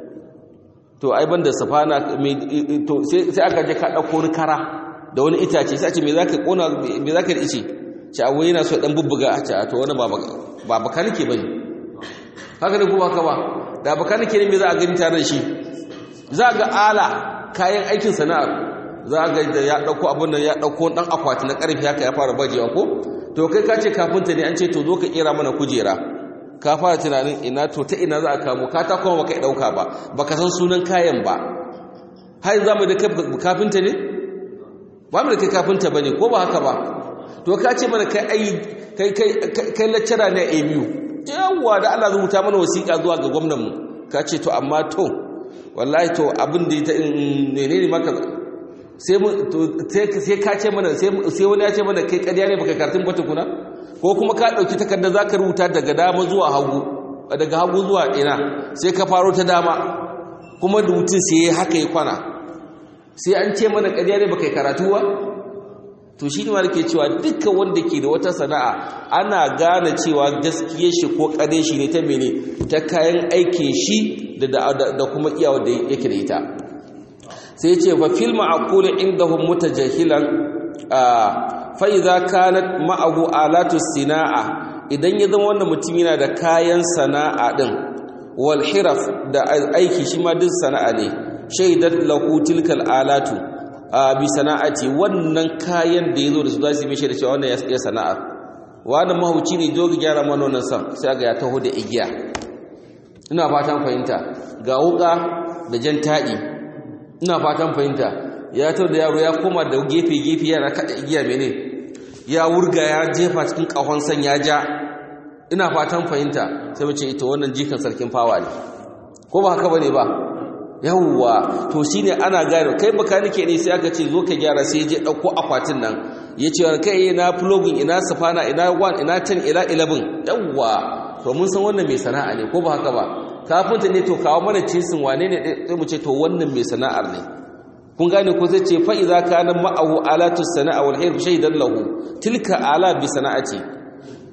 Speaker 1: to ai banda safana to sai aka je ka dauko wani kara da wani itace sai a ce me zaka kona me zaka ice ce awai yana so dan bubbuga a ce to wani ba baka nake bane haka ne kuma haka ba da baka nake ne me za a gani tare da shi za ga ala kayan aikin sana'ar za ga da ya dauko abun nan ya dauko dan akwati na karfi haka ya fara bajewa ko to kai ka ce kafinta ne an ce to zo ka kera mana kujera ka fara tunanin ina to ta ina za a kamo ka ta kuma baka dauka ba baka san sunan kayan ba har za mu da kafinta ne ba mu da kai kafinta bane ko ba haka ba to ka ce mana kai ai kai kai kai lecturer ne a ABU yawwa da Allah rubuta mana wasiƙa zuwa ga gwamnan mu ka ce to amma to wallahi to abin da ita ne ne maka sai mu sai ka ce mana sai wani ya ce mana kai ƙarya ne baka karatun ba tukuna ko kuma ka ɗauki takarda za ka rubuta daga dama zuwa hagu daga hagu zuwa ina sai ka faro ta dama kuma rubutun sai ya haka ya kwana sai an ce mana ƙarya ne baka karatu ba to shi ne ke cewa dukkan wanda ke da wata sana'a ana gane cewa gaskiya shi ko ƙare shi ne ta mene ta kayan aikin shi da kuma iyawa da yake da ita sai ce fa fil ma'qul indahum mutajahilan fa idza kanat ma'ahu alatu sina'a idan ya zama wannan mutum yana da kayan sana'a din wal hiraf da aiki shi ma duk sana'a ne shaidat lahu tilkal alatu bi sana'ati wannan kayan da yazo da su zasu yi da cewa wannan ya sana'a wannan mahauci ne jogi gyara mana wannan san sai ga ya taho da igiya ina fatan fahimta ga wuka da jan taɗi ina fatan fahimta ya taho da yaro ya koma da gefe gefe yana kada igiya mene ya wurga ya jefa cikin kahon san ya ja ina fatan fahimta sai mu ce ita wannan jikan sarkin fawa ne ko ba haka bane ba yawwa to shine ana gane kai bakanike ne sai aka ce zo ka gyara sai je dauko akwatin nan yace kai ina plugin ina safana ina 1 ina 10 ila 11 yawwa to mun san wannan mai sana'a ne ko ba haka ba kafinta ne to kawo mana cisin wane ne sai mu ce to wannan mai sana'ar ne kun gane ko zai ce fa idza kana ma'ahu alatu sana'a wal hirf shaydan lahu tilka ala bi sana'ati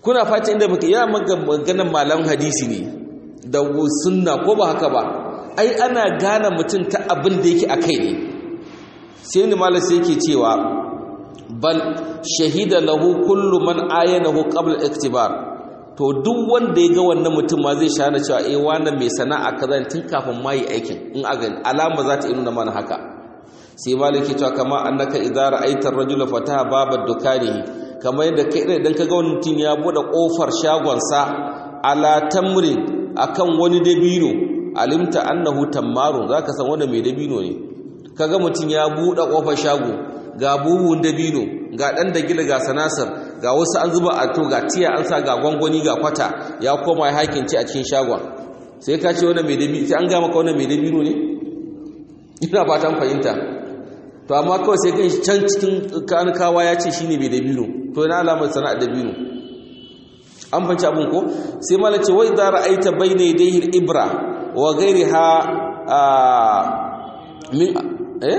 Speaker 1: kuna fata inda muke ya maganar malam hadisi ne da sunna ko ba haka ba ai ana gane mutum ta abin da yake akai ne sai ni malam sai yake cewa bal shahida lahu kullu man ayanahu qabla iktibar to duk wanda ya ga wannan mutum ma zai shana cewa eh wannan mai sana'a kaza tun kafin ma yi aikin in a gani alama za ta nuna mana haka sai maliki cewa kama annaka idza ra'aita ar-rajula fataha babad dukani kamar yadda kai idan ka ga wani mutum ya bude kofar shagon sa ala tamrin akan wani dabino alimta annahu tammaru zaka san wanda mai dabino ne kaga mutum ya bude kofar shago ga buhun dabino ga dan da gila ga sanasar ga wasu an zuba a to ga tiya an sa ga gwangwani ga kwata ya koma ya hakinci a cikin shagon sai ka ce wannan mai dabino sai an ga maka wannan mai dabino ne ina fatan fahimta to amma kawai sai kan can cikin kankawa ya ce shine mai dabino to ina alamar sana'ar dabino an fanci abin ko sai mala ce wai da ra'aita bayna yadayhi al-ibra wa ghayriha min eh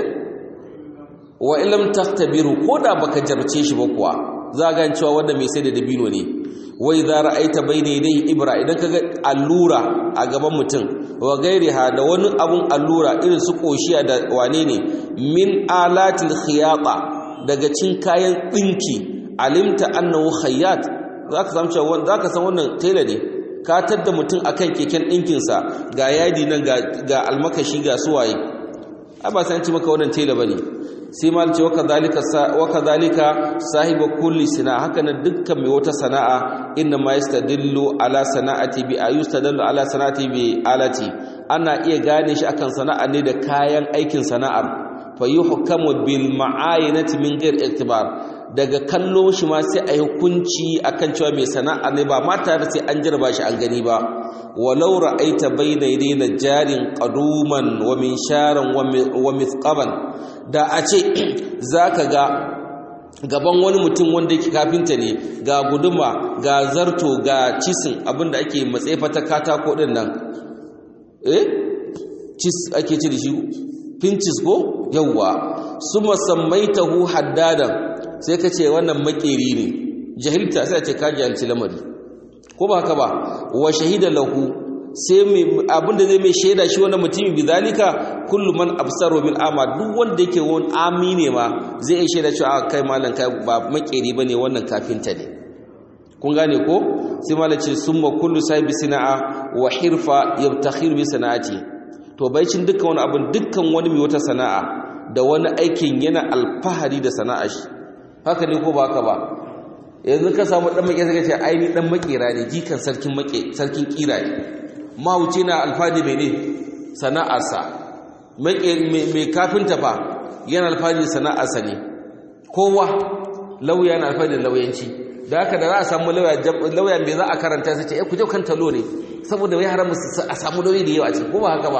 Speaker 1: wa illam taktabiru koda baka jarce shi ba kuwa za ga cewa wanda mai sai da dabino ne wai za ra'aita bayna yadayhi ibra idan kaga allura a gaban mutum wa gairiha da wani abun allura irin su koshiya da wane ne min alatil khiyata daga cin kayan dinki alimta annahu khayyat zaka san cewa zaka san wannan tela ne ka tadda mutum akan keken dinkin sa ga yadi nan ga ga almakashi ga suwaye ai ba san ci maka wannan tela bane sai ma ce waka zalika sahiba kulli sina haka na dukkan mai wata sana'a inna ma yastadillu ala sana'ati bi ayustadillu ala sana'ati bi alati ana iya gane shi akan sana'a ne da kayan aikin sana'ar fa yuhkamu bil ma'ayinati min ghair iktibar daga kallo shi ma sai a hukunci akan cewa mai sana'a ne ba ma tare sai an jarba shi an gani ba walau ra'aita bayna yadayna jarin qaduman wa minsharan wa mithqaban da a ce zaka ga gaban wani mutum wanda yake kafinta ne ga guduma ga zarto ga cisin abinda ake matsefa ta katako din nan eh cis ake ci da shi pinches ko yawwa suma sammaitahu haddadan sai ka ce wannan makeri ne jahilta sai a ce ka jahilci lamari ko ba haka ba wa shahida lahu sai abinda zai mai shaida shi wannan mutumin bizalika kullu man absaru bil ama duk wanda yake wani ami ne ma zai iya shaida cewa kai malam kai ba makeri bane wannan kafinta ne kun gane ko sai malam ce summa kullu sahibi sana'a wa hirfa yabtakhir bi sana'ati to baicin dukkan wani abin dukkan wani mai wata sana'a da wani aikin yana alfahari da sana'a shi haka ne ko ba haka ba yanzu ka samu dan makera sai ka ce ai ni dan makera ne jikan sarkin make sarkin kira ne mahauci na alfahari mai ne sana'arsa mai kafinta fa yana alfahari da sana'arsa ne kowa lauya yana alfahari da lauyanci da haka da za a samu lauya mai za a karanta sai ce ku jau kan talo ne saboda wai haramu a samu lauyi da yawa ce ko ba haka ba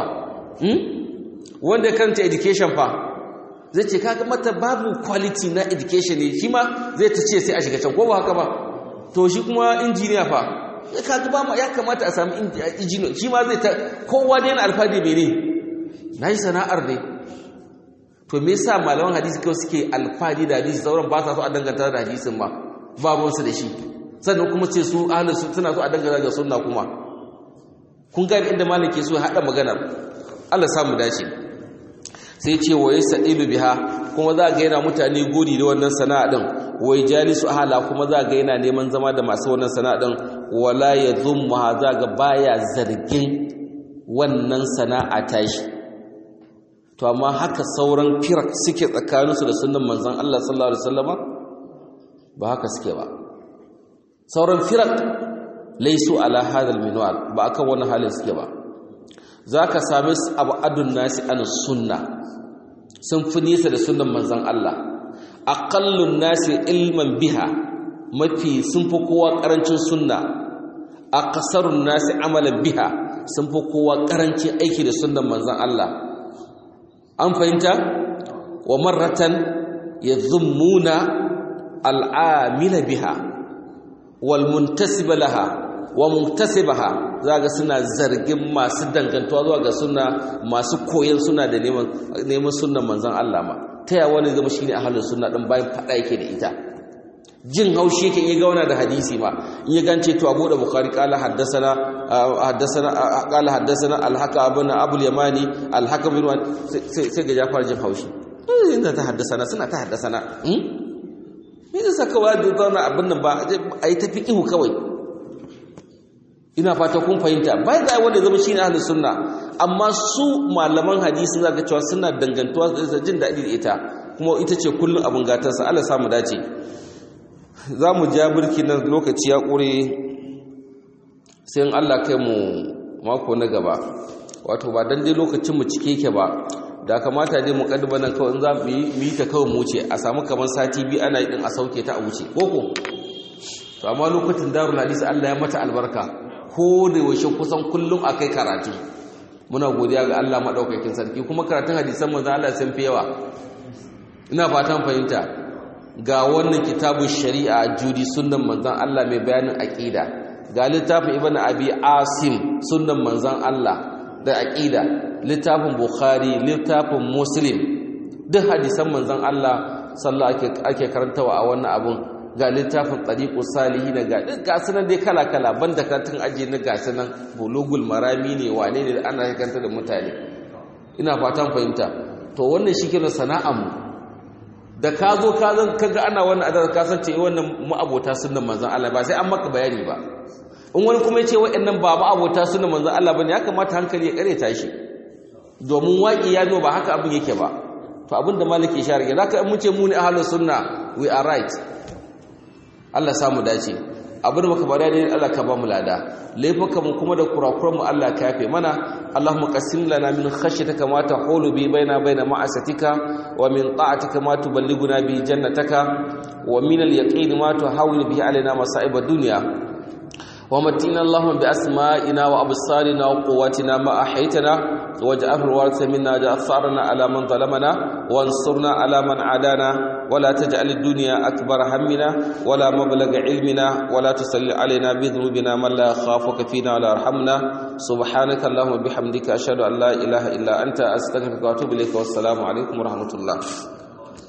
Speaker 1: wanda karanta education fa zai ce kaga mata babu quality na education ne shi ma zai ta ce sai a shiga can ko ba haka ba to shi kuma injiniya fa kaga ba ya kamata a samu injiniya shi ma zai ta kowa da yana alfahari mai ne na yi sana'ar ne to me yasa malaman hadisi kawai suke alfahari da hadisi sauran ba sa so a danganta da hadisin ba babunsu da shi sannan kuma ce su ahlus suna so a dangana ga sunna kuma kun gani inda malam ke so hada maganar Allah samu dace sai ce wa yasailu biha kuma za ga yana mutane godi da wannan sana'a din wai jalisu ahla kuma za ga yana neman zama da masu wannan sana'a din wala yadhumma za ga baya zargin wannan sana'a tashi to amma haka sauran firak suke tsakaninsu da sunnan manzon Allah sallallahu alaihi wasallama ba haka suke ba sauran firak laisu ala hadal minwal ba akan wani halin suke ba zaka same su abu adun nasi an sunna sun fi nisa da sunnan manzon Allah aqallun nasi ilman biha mafi sun fi kowa karancin sunna aqsarun nasi amalan biha sun fi kowa karancin aiki da sunnan manzon Allah an fahimta wa marratan yadhummuna al'amila biha wal muntasiba laha wa muntasibaha zaga suna zargin masu dangantuwa zuwa ga sunna masu koyon suna da neman neman sunnan manzon Allah ma ta ya wani zama shine ahlus sunna din bayan fada yake da ita jin haushi yake iya gauna da hadisi ma in ya gance to abu da bukhari kala haddasana haddasana kala haddasana alhaka abuna abul yamani alhaka bin sai sai ga jafar jin haushi inda ta haddasana suna ta haddasana me zai saka wa da zauna abin nan ba a yi tafi ihu kawai ina fata kun fahimta bai da wanda zama shine ahlus sunna amma su malaman hadisi zaka cewa suna dangantuwa da jin daɗi da ita kuma ita ce kullum abin gatarsa Allah samu dace za mu ja birki nan lokaci ya ƙure sai in Allah kai mu mako na gaba wato ba dan dai lokacin mu cike yake ba da kamata dai muqaddima nan kawai in za mu yi ta kawai mu wuce a samu kaman sati biyu ana yi din a sauke ta a wuce koko to amma lokacin darul hadisi Allah ya mata albarka ko da yaushe kusan kullum akai karatu muna godiya ga Allah madaukakin sarki kuma karatun hadisan manzo Allah sun fi yawa ina fatan fahimta ga wannan kitabun shari'a judi sunnan manzon Allah mai bayanin aqida ga littafin ibnu abi asim sunnan manzon Allah da aqida littafin bukhari littafin muslim duk hadisan manzon Allah sallallahu ake ake karantawa a wannan abun ga littafin tariqus salihin ga duk gasunan dai kala kala banda karatun aje na gasunan bulugul marami ne wane ne ana karanta da mutane ina fatan fahimta to wannan shi kenan sana'ar mu da ka zo ka zan kaga ana wannan adar ka san ce wannan ma'abota sunnan manzon Allah ba sai an maka bayani ba in wani kuma ya ce waɗannan ba ma'abota sunnan manzon Allah bane ya kamata hankali ya kareta shi domin waƙi ya zo ba haka abin yake ba to abin da maliki ya rage zaka in mun ce mu ne ahlus sunna we are right Allah samu dace abin da muka bada ne Allah ka ba mu lada laifuka mu kuma da kurakuran mu Allah ka yafe mana Allahumma qassim lana min khashyatika ma tahulu bi baina baina ma'asatika wa min ta'atika ma tuballighuna bi jannataka wa min al-yaqin ma tuhawil bihi alaina masa'ib ad-dunya ومتنا اللهم بأسمائنا وأبصارنا وقواتنا ما أحيتنا واجعله الوارث منا جأثارنا على من ظلمنا وانصرنا على من عادانا ولا تجعل الدنيا أكبر همنا ولا مبلغ علمنا ولا تسل علينا بذنوبنا من لا يخافك فينا ولا يرحمنا سبحانك اللهم وبحمدك أشهد أن لا إله إلا أنت أستغفرك وأتوب إليك والسلام عليكم ورحمة الله